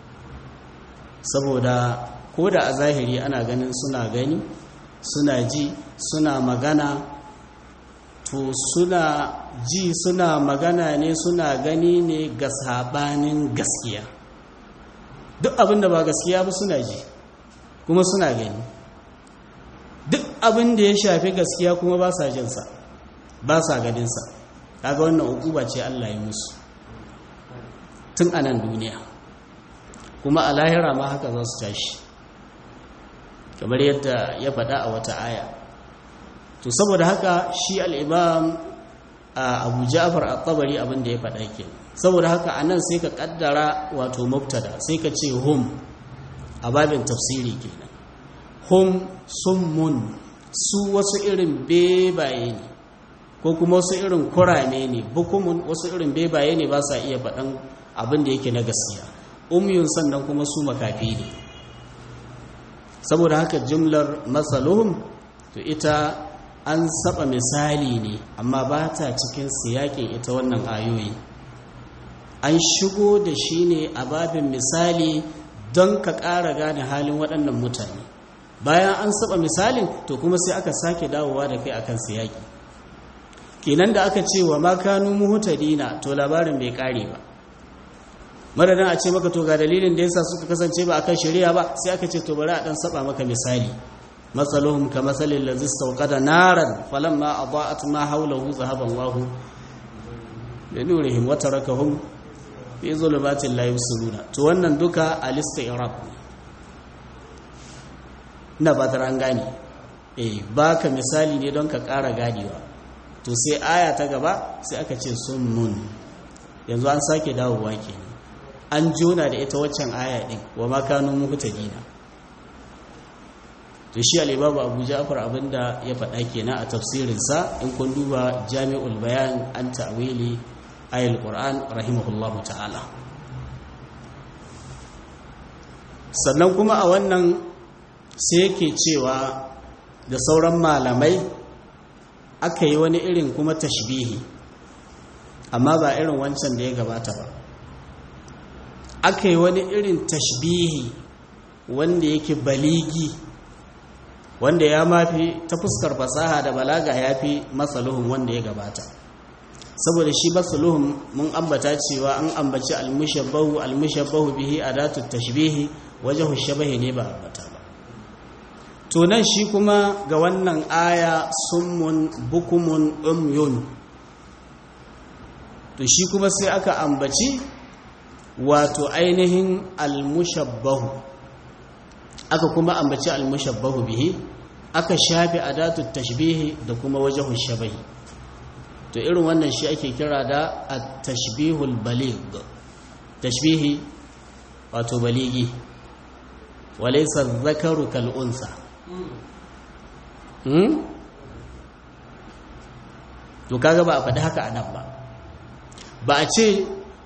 saboda ko da a zahiri ana ganin suna gani suna ji suna magana to suna ji suna magana ne suna gani ne ga sabanin gaskiya duk abin da ba gaskiya ba suna ji kuma suna gani duk abin da ya shafi gaskiya kuma ba sa jinsa ba sa ganinsa kaga wannan ukuba ce Allah ya musu tun a nan duniya kuma a lahira ma haka za su tashi kamar yadda ya faɗa a wata aya to saboda haka shi al'imam a abu ja'far al-tabari abinda ya faɗa ke saboda haka a nan sai ka ƙaddara wato mubtada sai ka ce hum a babin tafsiri kenan hum summun su wasu irin bebaye ne ko kuma wasu irin kurame ne bukumun wasu irin bebaye ne ba sa iya faɗan abin da yake na gaskiya umyun sannan kuma su makafi ne saboda haka jumlar matsaluhum to ita an saba misali ne amma ba ta cikin siyakin ita wannan ayoyi an shigo da shi ne a babin misali don ka ƙara gane halin waɗannan mutane bayan an saba misalin to kuma sai aka sake dawowa da kai akan siyaki kenan da aka ce wa makanu muhutadina to labarin bai ƙare ba madadin a ce maka to ga dalilin da yasa suka kasance ba akan shari'a ba sai aka ce to bari a dan saba maka misali masaluhum ka masalil ladzi istawqada naran falamma adaa'at ma hawlahu zahaba Allahu bi nurihim wa tarakahum fi zulumatin la yusiruna to wannan duka al-isti'rab ina ba an gane eh baka misali ne don ka ƙara gadewa to sai aya ta gaba sai aka ce summun yanzu an sake dawowa kenan an jona da ita waccan aya din wa makanu muhtadina to shi al-imamu Abu Ja'far abinda ya faɗa kenan a tafsirin sa in kun duba Jami'ul Bayan an ta'wili ayatul Qur'an rahimahullahu ta'ala sannan kuma a wannan sai yake cewa da sauran malamai aka yi wani irin kuma tashbihi amma ba irin wancan da ya gabata ba aka yi wani irin tashbihi wanda yake baligi wanda ya mafi ta fuskar fasaha da balaga ya fi matsaluhun wanda ya gabata saboda shi matsaluhun mun ambata cewa an ambaci almushabbahu almushabbahu bihi adatu tashbihi wajahu shabahi ne ba ambata ba to nan shi kuma ga wannan aya summun bukumun umyun to shi kuma sai aka ambaci wato ainihin almushabbahu aka kuma ambaci almushabbahu bihi aka shafe adatu tashbihi da kuma wajhu shabahi to irin wannan shi ake kira da at-tashbihul baligh tashbihi wato baligi walaysa dhakaru kal unsa hmm? to kaga ba a faɗi haka anan ba ba a ce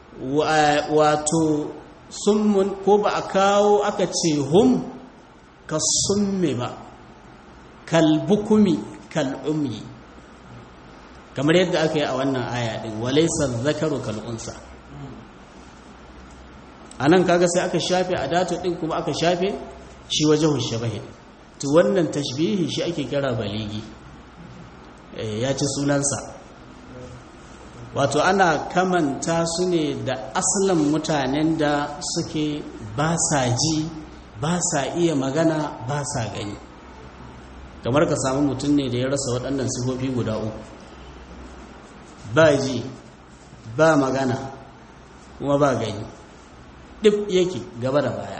wato summun ko ba a kawo aka ce hum ka summe ba kalbukumi kal'umyi kamar yadda aka yi a wannan aya din walaisa zakaru kal'unsa a nan kaga sai aka shafe a datu din kuma aka shafe shi waje hushabahi to wannan tashbihi shi ake kira baligi ya ci sunansa wato ana kamanta su ne da asalin mutanen da suke ba sa ji ba sa iya magana ba sa gani kamar ka samu mutum ne da ya rasa waɗannan sifofi guda uku ba ji ba magana kuma ba gani ɗif yake gaba da baya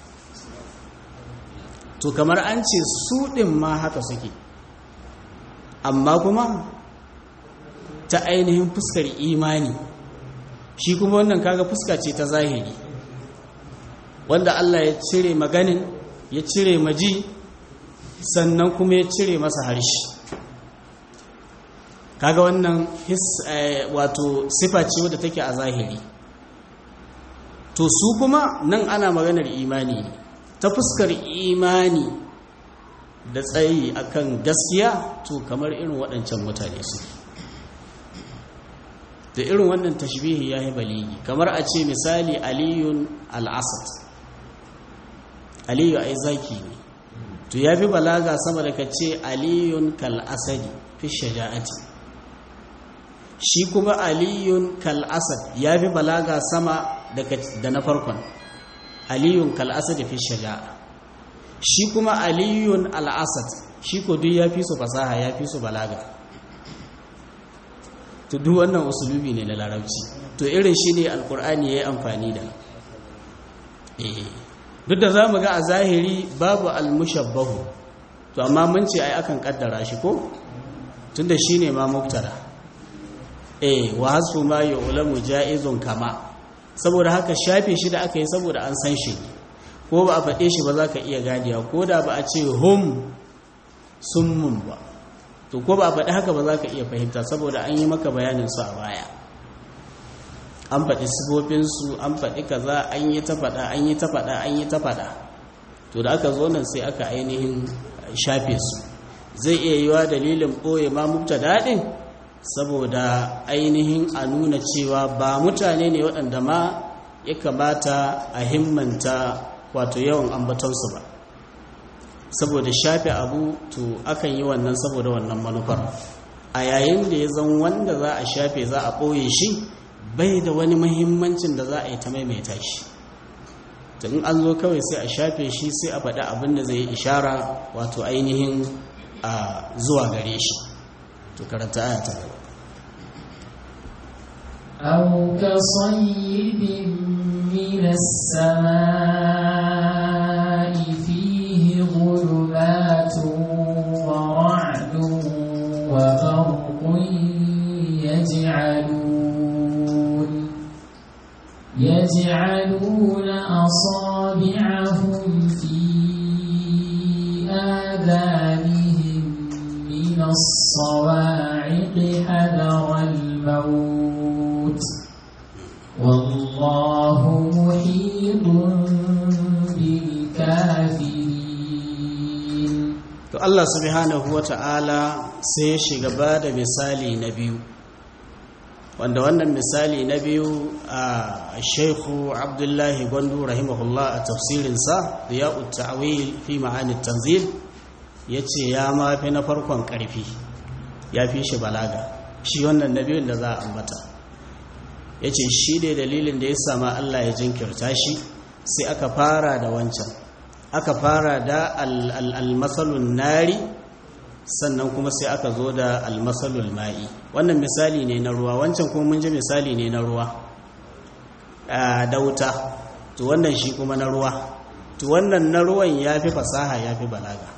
to kamar an ce su ɗin ma haka suke amma kuma ta ainihin fuskar imani shi kuma wannan kaga fuska ce ta zahiri wanda Allah ya cire maganin ya cire maji sannan kuma ya cire masa harshe kaga wannan his wato sifa ce wadda take a zahiri to su kuma nan ana maganar imani ne ta fuskar imani da tsayi akan gaskiya to kamar irin waɗancan mutane su da irin wannan tashbihi ya yi baligi kamar a ce misali aliyun al'asad aliyu ai zaki ne to ya fi balaga sama da ka ce aliyun kal'asadi fi shaja'ati shi kuma aliyun kal'asad ya fi balaga sama da na farkon aliyun kal'asadi fi shaja'a shi kuma aliyun al'asad shi ko duk ya fi su fasaha ya fi su balaga to duk wannan usulubi ne na larabci to irin shi ne alkur'ani ya yi amfani da duk da za mu ga a zahiri babu almushabbahu to amma mun ce ai akan kaddara shi ko tunda shi ne ma muktada eh wa hasfu ma yu'lamu ja'izun kama saboda haka shafe shi da aka yi saboda an san shi ko ba a faɗe shi ba za ka iya ganewa ko da ba a ce hum summun ba to ko ba a faɗi haka ba za ka iya fahimta saboda an yi maka bayanin su a baya an faɗi sifofinsu an faɗi kaza an yi ta faɗa an yi ta faɗa an yi ta faɗa to da aka zo nan sai aka ainihin shafe su zai iya yiwa dalilin ɓoye ma mubta daɗin saboda ainihin a nuna cewa ba mutane ne waɗanda ma ya kamata a himmanta wato yawan ambatonsu ba saboda shafe abu to akan yi wannan saboda wannan manufar a yayin da ya zan wanda za a shafe za a ɓoye shi bai da wani mahimmancin da za a yi ta maimaita shi in an zo kawai sai a shafe shi sai a faɗi abin da zai yi ishara wato ainihin a zuwa gare shi to karanta aya ta gaba أو كصيب من السماء فيه ظلمات ورعد وبرق يجعلون يجعلون أصابعهم في آذانهم من الصواعق حذر الموت والله محيط بالكافرين to Allah subhanahu wata'ala sai ya shiga ba da misali na biyu wanda wannan misali na biyu a shaikhu abdullahi gwandu rahimahullah a tafsirinsa ya ta'wil fi ma'ani tanzil ya ce ya mafi na farkon ƙarfi ya fi shi balaga shi wannan na biyun da za a ambata ya ce shi ne dalilin da ya sama Allah ya jinkirta shi sai aka fara da wancan aka fara da almasalun nari sannan kuma sai aka zo da almasalul ma'i wannan misali ne na ruwa wancan kuma mun ji misali ne na ruwa da wuta to wannan shi kuma na ruwa to wannan na ruwan ya fi fasaha ya fi balaga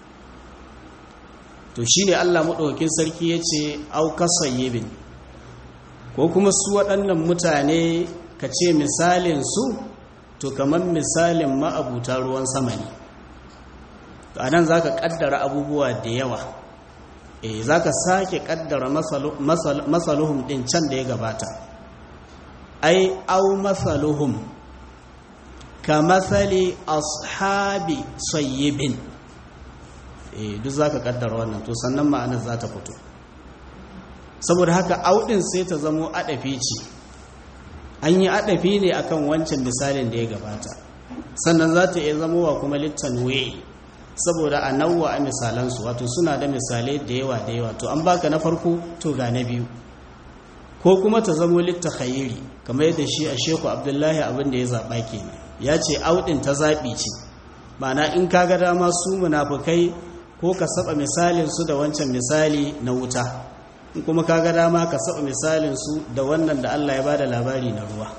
to shi ne allah maɗaukin sarki ya ce aukasayyibin ko kuma su waɗannan mutane ka ce misalin su to kamar misalin ma'abuta ruwan sama ne to anan za ka ƙaddara abubuwa da yawa e za ka sake ƙaddara masaluhum ɗin can da ya gabata ai au masaluhum ka masali ashabi sayyibin e duk za ka ƙaddara wannan to sannan ma'anar za ta fito saboda haka auɗin sai ta zamo aɗafi ce an yi aɗafi ne akan wancan misalin da ya gabata sannan za ta iya zamowa kuma littan waye saboda a nauwa a misalansu wato suna da misalai da yawa da yawa to an baka na farko to ga na biyu ko kuma ta zamo litta khayiri kamar yadda shi a sheku abdullahi abin da ya zaɓa kenan ya ce auɗin ta zaɓi ce ma'ana in ka ga dama su munafukai ko ka saba misalin su da wancan misali na wuta in kuma ka ga dama ka saba misalin su da wannan da Allah ya bada labari na ruwa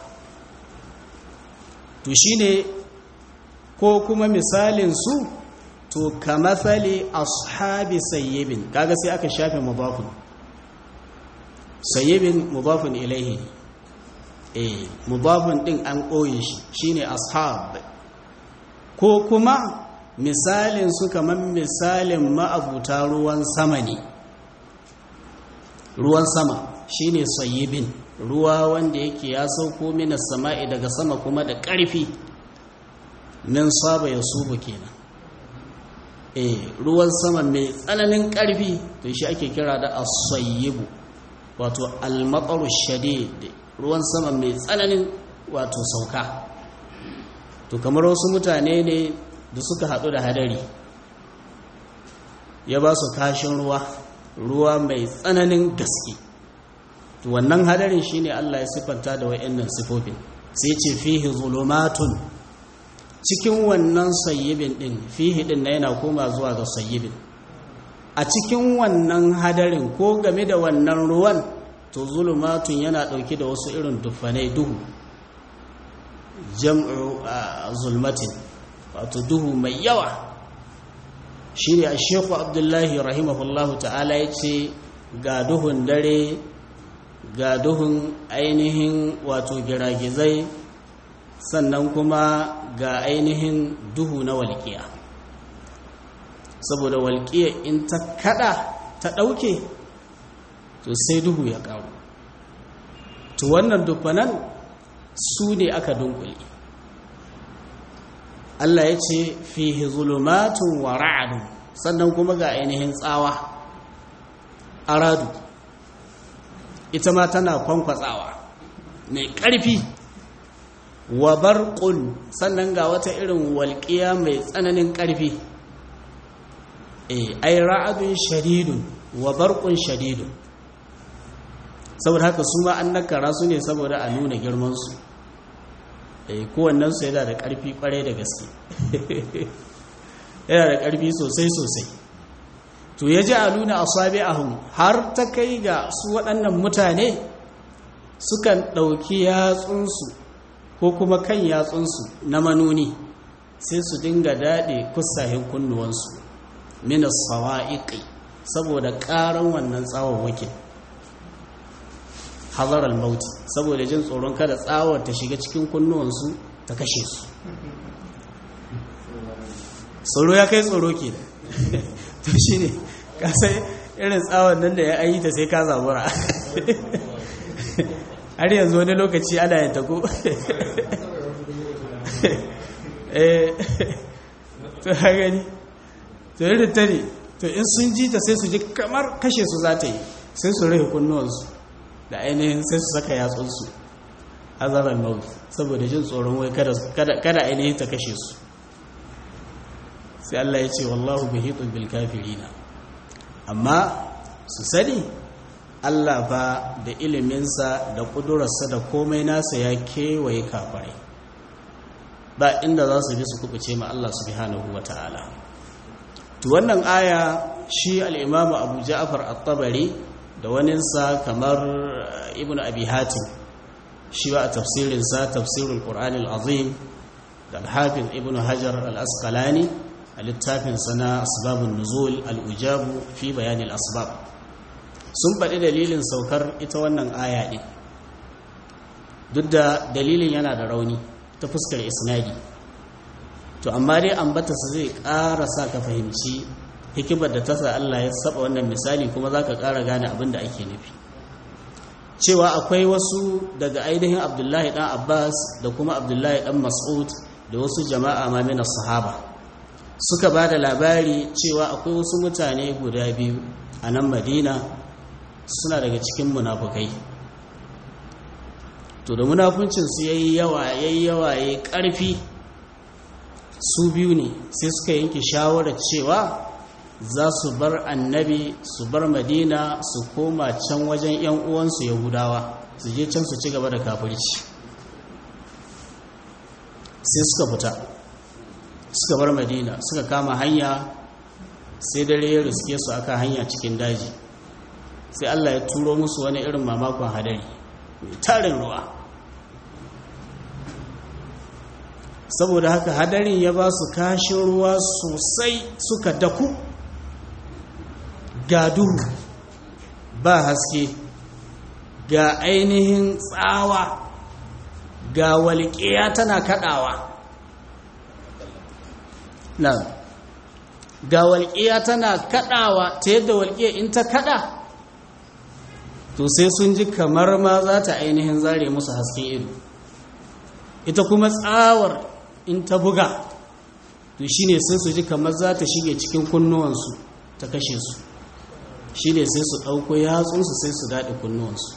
to shine ko kuma misalin su to kamathali ashabi sayyibin kaga sai aka shafe mudafun sayyibin mudafun ilaihi eh mudafun din an koye shi shine ashab ko kuma misalin su kaman misalin ma'abuta ruwan sama ne ruwan sama shine sayyibin ruwa wanda yake ya sauko minas sama'i daga sama kuma da ƙarfi min saba ya subu kenan eh ruwan sama mai tsananin ƙarfi to shi ake kira da as-sayyibu wato al-mataru shadid ruwan sama mai tsananin wato sauka to kamar wasu mutane ne da suka haɗu da hadari ya ba su kashin ruwa ruwa mai tsananin gaske to wannan hadarin shine Allah ya siffanta da wayannan sifofin sai ce fihi zulumatun cikin wannan sayyibin din fihi din na yana koma zuwa ga sayyibin a cikin wannan hadarin ko game da wannan ruwan to zulumatun yana dauke da wasu irin dufanai duhu jam'u zulmatin wato duhu mai yawa shine a shekhu abdullahi rahimahullahu ta'ala ya ce ga duhun dare ga duhun ainihin wato giragizai sannan kuma ga ainihin duhu na walƙiya saboda walƙiya in ta kada ta ɗauke to sai duhu ya ƙaru to wannan dufanan su ne aka dunkule Allah ya ce fihi zulumatun wa ra'adun sannan kuma ga ainihin tsawa aradu ita ma tana kwankwatsawa mai ƙarfi wa barqun sannan ga wata irin walƙiya mai tsananin ƙarfi eh ai ra'adun shadidun wa barqun shadidun saboda haka su ma an nakara su ne saboda a nuna girman su eh kowannen su yana da ƙarfi ƙwarai da gaske yana da ƙarfi sosai sosai to ya ji a nuna asabi'ahum har ta kai ga su waɗannan mutane sukan ɗauki yatsunsu ko kuma kan yatsunsu na manuni sai su dinga daɗe kusahin kunnuwansu minas sawa'iƙi saboda ƙaran wannan tsawon wakil hazarar mauti saboda jin tsoron kada tsawon ta shiga cikin kunnuwansu ta kashe su tsoro ya kai tsoro ke to shi ne kasai irin tsawon nan da ya ayi ta sai ka zabura har yanzu wani lokaci ana yin tako to ha gani to yi ta ne to in sun ji ta sai su ji kamar kashe su za ta yi sai su rai kunnuwansu da ainihin sai su saka yatsunsu hazarar maut saboda jin tsoron wai kada ainihin ta kashe su sai Allah ya ce wallahu bihitun bil kafirina amma su sani Allah fa da iliminsa da kudurarsa da komai nasa ya kewaye kafirai ba inda za su bi su kubuce ma Allah subhanahu wa ta'ala to wannan aya shi al-imamu Abu Ja'far at-Tabari da waninsa kamar Ibn Abi Hatim shi ba a tafsirinsa tafsirul Qur'an al-Azim da alhafin ibn hajar al-asqalani a littafin sana asbabun nuzul al-ujabu fi bayanin asbab sun faɗi dalilin saukar ita wannan aya ɗin duk da dalilin yana da rauni ta fuskar isnadi to amma dai ambata su zai ƙara sa ka fahimci hikimar da ta sa Allah ya saba wannan misali kuma za ka ƙara gane abin da ake nufi cewa akwai wasu daga ainihin abdullahi ɗan abbas da kuma abdullahi ɗan mas'ud da wasu jama'a ma mina sahaba suka ba da labari cewa akwai wasu mutane guda biyu a nan madina suna daga cikin munafukai to da munafuncinsu ya yi yawa ya yi yawa ya yi ƙarfi su biyu ne sai suka yanke shawarar cewa za su bar annabi su bar madina su koma can wajen 'yan uwansu yahudawa su je can su ci gaba da kafirci sai suka fita suka bar madina suka kama hanya sai dare ya riske su aka hanya cikin daji sai allah ya turo musu wani irin mamakon hadari mai tarin ruwa saboda haka hadarin ya ba su kashin ruwa sosai suka daku ga duhu ba haske ga ainihin tsawa ga walƙiya tana kaɗawa na ga walƙiya tana kaɗawa ta yadda walƙiya in ta kaɗa to sai sun ji kamar ma za ta ainihin zare musu hasken ido ita kuma tsawar in ta buga to shine sai su ji kamar za ta shige cikin kunnuwansu ta kashe su shi ne sai su ɗauko yatsunsu sai su daɗe kunnuwansu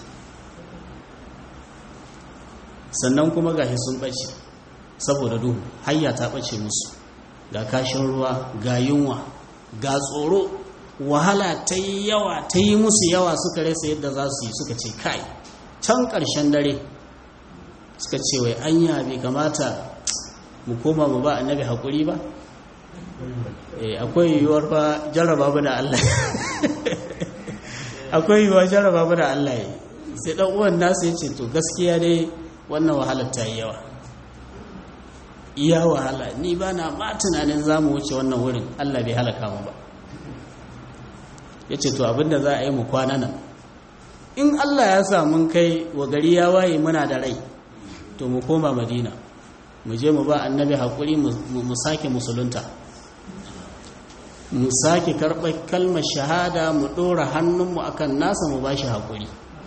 sannan kuma gashi sun ɓace saboda duhu hayya ta ɓace musu ga kashin ruwa ga yunwa ga tsoro wahala ta yi yawa ta yi musu yawa suka rasa yadda za su yi suka ce kai can ƙarshen dare suka ce wai anya bai kamata mu koma mu ba annabi haƙuri ba akwai yiwuwar fa jarraba mu da Allah akwai yiwuwar jarraba mu da Allah sai dan uwan nasu ya ce to gaskiya dai wannan wahalar ta yi yawa iya wahala ni ba na ma tunanin za mu wuce wannan wurin Allah bai halaka mu ba ya ce to abinda za a yi mu kwana nan in Allah ya sa mun kai wa gari ya waye muna da rai to mu koma madina mu je mu ba annabi haƙuri mu sake musulunta mu sake karɓar kalmar shahada mu ɗora hannunmu akan nasa mu ba shi haƙuri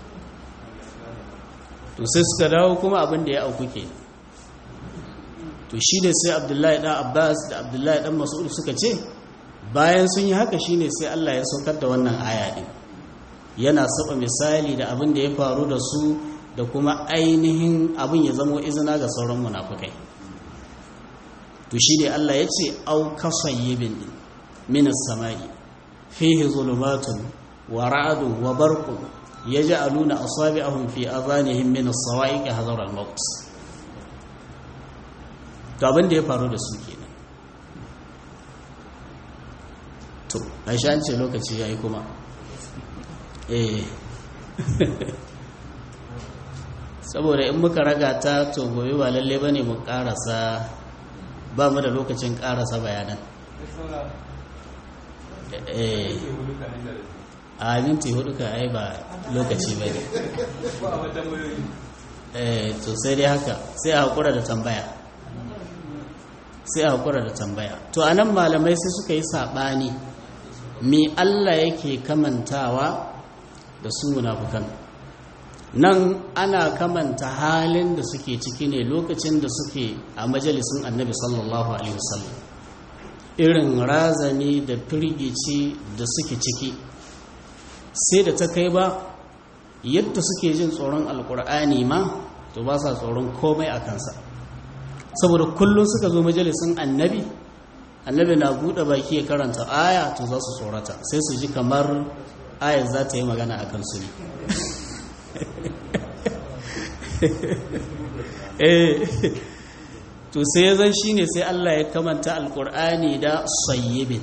to sai suka dawo kuma abin da ya auku ke to shi ne sai abdullahi ɗan abbas da abdullahi ɗan mas'ud suka ce bayan sun yi haka shi ne sai allah ya saukar da wannan aya ɗin yana saba misali da abin da ya faru da su da kuma ainihin abin ya zamo izina ga sauran munafukai to shi ne allah ya ce au kasayyibin min as-samai fihi zulumatun wa ra'dun wa barqun yaj'aluna asabi'ahum fi adhanihim min as-sawa'iq hadar al-maut to abin da ya faru da su kenan to aisha an ce lokaci yayi kuma eh saboda in muka raga ta to gobe ba lalle bane mu karasa ba mu da lokacin karasa bayanan eh a minti hudu ka ai ba lokaci ba ne eh to sai dai haka sai a hakura da tambaya sai a hakura da tambaya to anan malamai sai suka yi sabani me Allah yake kamantawa da su munafukan nan ana kamanta halin da suke ciki ne lokacin da suke a majalisun annabi sallallahu alaihi wasallam irin razani da firgici da suke ciki sai da ta kai ba yadda suke jin tsoron alkur'ani ma to ba sa tsoron komai a kansa saboda kullum suka zo majalisun annabi annabi na buɗe baki ya karanta aya to za su tsorata sai su ji kamar ayar za ta yi magana a kansu ne to sai zan shi ne sai Allah ya kamanta alkur'ani da sayyibin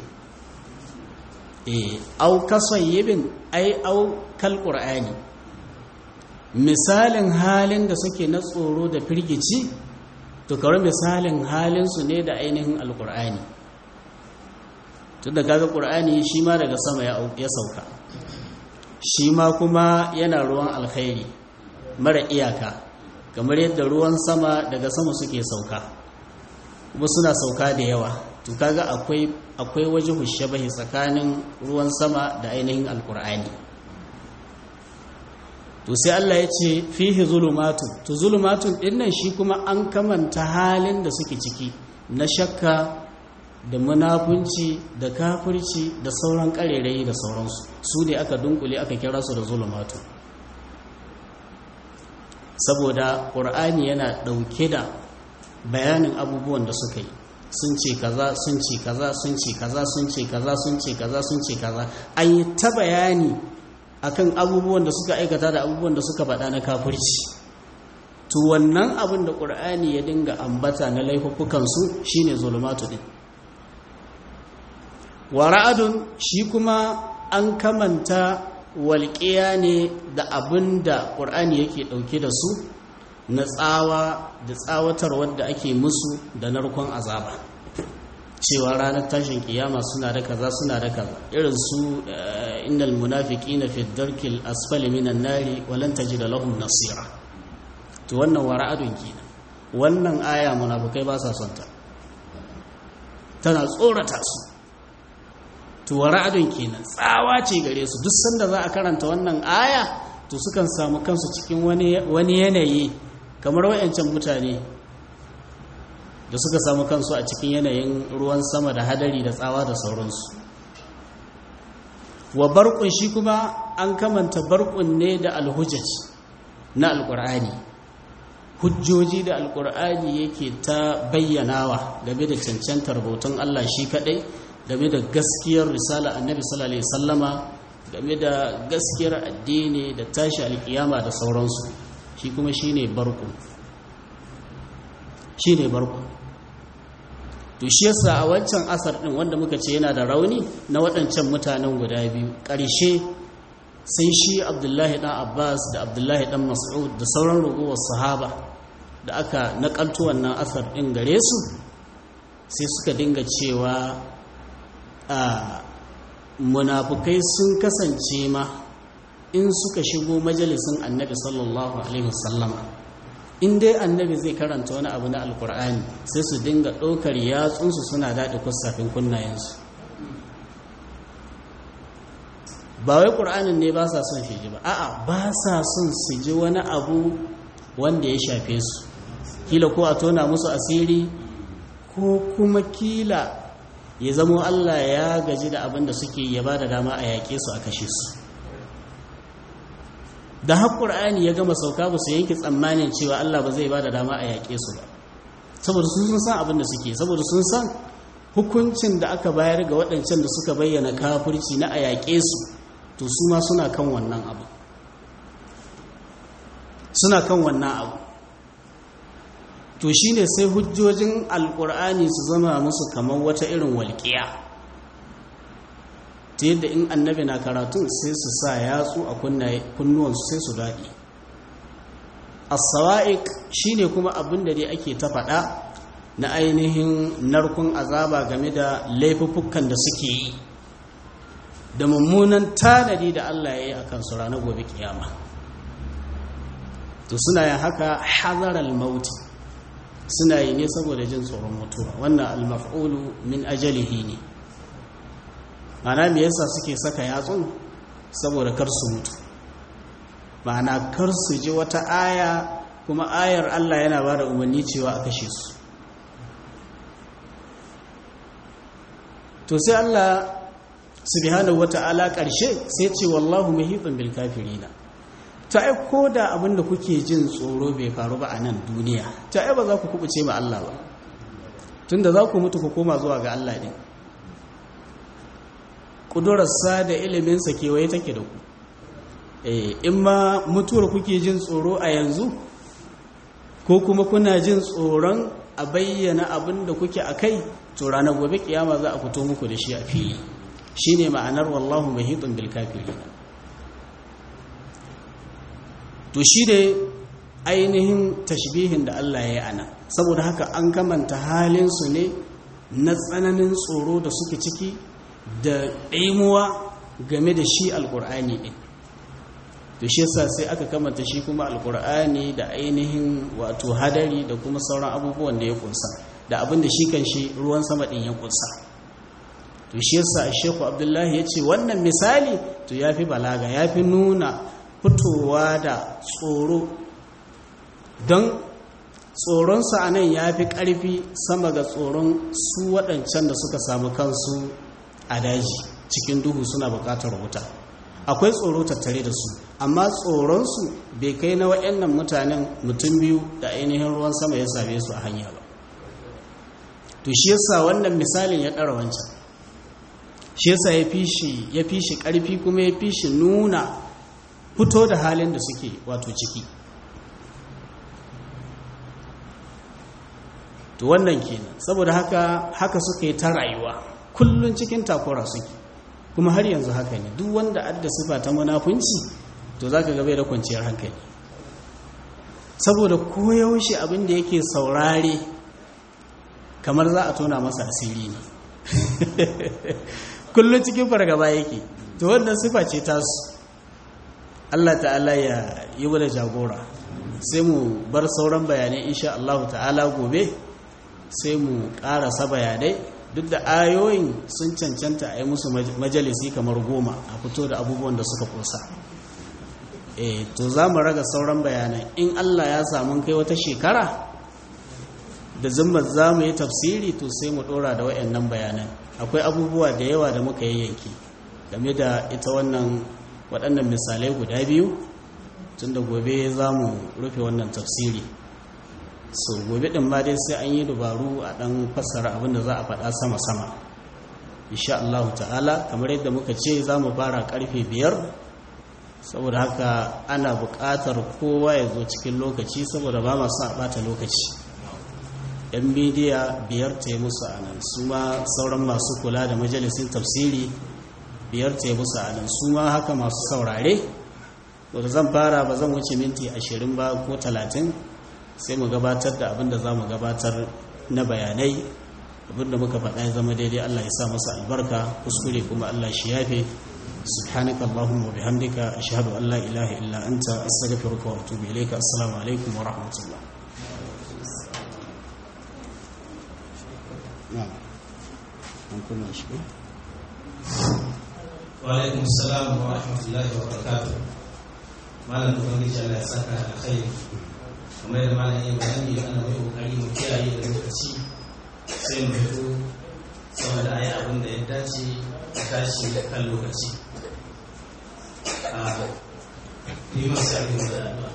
au ka sayyibin ai au kal qur'ani misalin halin da suke na tsoro da firgici to to kawai misalin halinsu ne da ainihin alkur'ani tun da kaga ƙur'ani shi ma daga sama ya sauka shi ma kuma yana ruwan alkhairi mara iyaka kamar yadda ruwan sama daga sama suke sauka kuma suna sauka da yawa to kaga akwai akwai waje hushabahi tsakanin ruwan sama da ainihin alkur'ani to sai Allah ya ce fihi zulumatun to zulumatun dinnan shi kuma an kamanta halin da suke ciki na shakka da munafunci da kafirci da sauran karerayi da sauransu su ne aka dunkule aka kira su da zulumatu saboda ƙur'ani yana ɗauke da bayanin abubuwan da suka yi sun ce kaza sun ce kaza sun ce kaza sun ce kaza sun ce kaza sun ce kaza an yi ta bayani akan abubuwan da suka aikata da abubuwan da suka faɗa na kafirci to wannan abin da ƙur'ani ya dinga ambata na laifukansu shine zulumatu din wa ra'adun shi kuma an kamanta walƙiya ne da abin da ƙur'ani yake ɗauke da su na tsawa da tsawatar wadda ake musu da narkon azaba cewa ranar tashin kiyama suna da kaza suna da kaza irin su innal munafiqina fi darkil asfali minan nari wa lan tajida lahum nasira to wannan wa ra'adun kenan wannan aya munafikai ba sa son ta tana tsorata su to ra'adun kenan tsawa ce gare su duk sanda za a karanta wannan aya to sukan samu kansu cikin wani yanayi kamar wayancan mutane da suka samu kansu a cikin yanayin ruwan sama da hadari da tsawa da sauransu wa barkun shi kuma an kamanta barkun ne da alhujjaj na alkur'ani hujjoji da alkur'ani yake ta bayyanawa game da cancantar bautan Allah shi kadai game da gaskiyar risala annabi sallallahu alaihi sallama game da gaskiyar addini da tashi alkiyama da sauransu shi kuma shine barku shine barku to shi yasa a wancan asar din wanda muka ce yana da rauni na waɗancan mutanen guda biyu ƙarshe sai shi abdullahi ɗan abbas da abdullahi ɗan mas'ud da sauran ragowar sahaba da aka naƙalto wannan asar ɗin gare su sai suka dinga cewa a munafukai sun kasance ma in suka shigo majalisin annabi sallallahu alaihi wasallama in dai annabi zai karanta wani abu na alkur'ani sai su dinga ɗaukar yatsunsu suna daɗe kusafin kunnayensu ba wai ƙur'anin ne ba sa son shi ji ba a'a ba sa son su ji wani abu wanda ya shafe su kila ko a tona musu asiri ko kuma kila ya zamo Allah ya gaji da abin da suke ya ba da dama a yaƙe su a kashe su da har ƙur'ani ya gama sauka ba su yanke tsammanin cewa Allah ba zai ba da dama a yaƙe su ba saboda sun san abin da suke saboda sun san hukuncin da aka bayar ga waɗancan da suka bayyana kafirci na a yaƙe su to su ma suna kan wannan abu suna kan wannan abu to shi ne sai hujjojin alkur'ani su zama musu kamar wata irin walƙiya ta yadda in annabi na karatun sai su sa yatsu a kunnuwansu sai su daɗi as-sawa'iq shine kuma abin da dai ake ta faɗa na ainihin narkun azaba game da laifuffukan da suke yi da mummunan tanadi da Allah ya yi a kansu ranar gobe kiyama to suna yin haka hazaral mauti suna yi ne saboda jin tsoron mutuwa wannan almaf'ulu min ajalihi ne ma'ana me yasa suke saka yatsun saboda kar su mutu ma'ana kar su ji wata aya kuma ayar Allah yana ba da umarni cewa a kashe su to sai Allah subhanahu wata'ala ƙarshe sai ce wallahu muhitun bil kafirina ta ai ko da abin da kuke jin tsoro bai faru ba a nan duniya ta ai ba za ku kubuce ma Allah ba tunda za ku mutu ku koma zuwa ga Allah ne ƙudurarsa da iliminsa kewaye take da ku in ma mutuwar kuke jin tsoro a yanzu ko kuma kuna jin tsoron a bayyana abin da kuke a kai to ranar gobe kiyama za a fito muku da shi a fili shine ma'anar wallahu mahitun bil kafirin to shi ne ainihin tashbihin da Allah ya yi ana saboda haka an kamanta halinsu ne na tsananin tsoro da suke ciki da ɗaimuwa game da shi alƙur'ani ɗin to shi yasa sai aka kamanta shi kuma alƙur'ani da ainihin wato hadari da kuma sauran abubuwan da ya kunsa da abin da shi kan shi ruwan sama ɗin ya kunsa to shi yasa sheku abdullahi ya ce wannan misali to ya fi balaga ya fi nuna fitowa da tsoro don tsoronsa a nan ya fi ƙarfi sama ga tsoron su waɗancan da suka samu kansu a daji cikin duhu suna buƙatar wuta akwai tsoro tattare da su amma tsoronsu bai kai na waɗannan mutanen mutum biyu da ainihin ruwan sama ya same su a hanya ba to shi yasa wannan misalin ya ɗara wancan shi yasa ya fi shi ƙarfi kuma ya fi shi nuna fito da halin da suke wato ciki to wannan kenan saboda haka haka suka yi ta rayuwa kullun cikin takura suke kuma har yanzu haka ne duk wanda adda sifa ta munafunci to zaka ga bai da kwanciyar hankali saboda koyaushe abin da yake saurare kamar za a tona masa asiri ne kullun cikin fargaba yake to wannan sifa ce tasu Allah ta'ala ya yi wada jagora sai mu bar sauran bayanai insha Allah ta'ala gobe sai mu karasa bayanai duk da ayoyin sun cancanta a yi musu majalisi kamar goma a fito da abubuwan da suka kusa e to za mu raga sauran bayanai in Allah ya samu kai wata shekara da zimmar za mu yi tafsiri to sai mu dora da wayannan bayanan akwai abubuwa da yawa da muka yayyanki game da ita wannan waɗannan misalai guda biyu tun da gobe za mu rufe wannan tafsiri so gobe ɗin ma dai sai an yi dubaru a ɗan fassara abinda za a faɗa sama-sama insha Allah ta'ala kamar yadda muka ce za mu fara ƙarfe biyar saboda haka ana buƙatar kowa ya zo cikin lokaci saboda ba masu a ɓata lokaci yan midiya biyar ta yi musu a nan su ma sauran masu kula da majalisin tafsiri biyar ta yi musu a nan su ma haka masu saurare wadda zan fara ba zan wuce minti ashirin ba ko talatin sai mu gabatar da abinda za mu gabatar na bayanai abinda muka faɗa ya zama daidai Allah ya sa masa albarka kuskure kuma Allah shi yafe subhanaka allahumma wa bihamdika ashhadu an la ilaha illa anta astaghfiruka wa atubu ilayka assalamu alaikum wa rahmatullah na'am an kuma shi وعليكم السلام ورحمة الله وبركاته malam ubangiji Allah ya saka da alkhairi kamar yadda malam ya bayani ana mai kokari mu kiyaye da lokaci sai mu fito saboda ayi abin da ya dace a tashi kan lokaci a yi masu abin da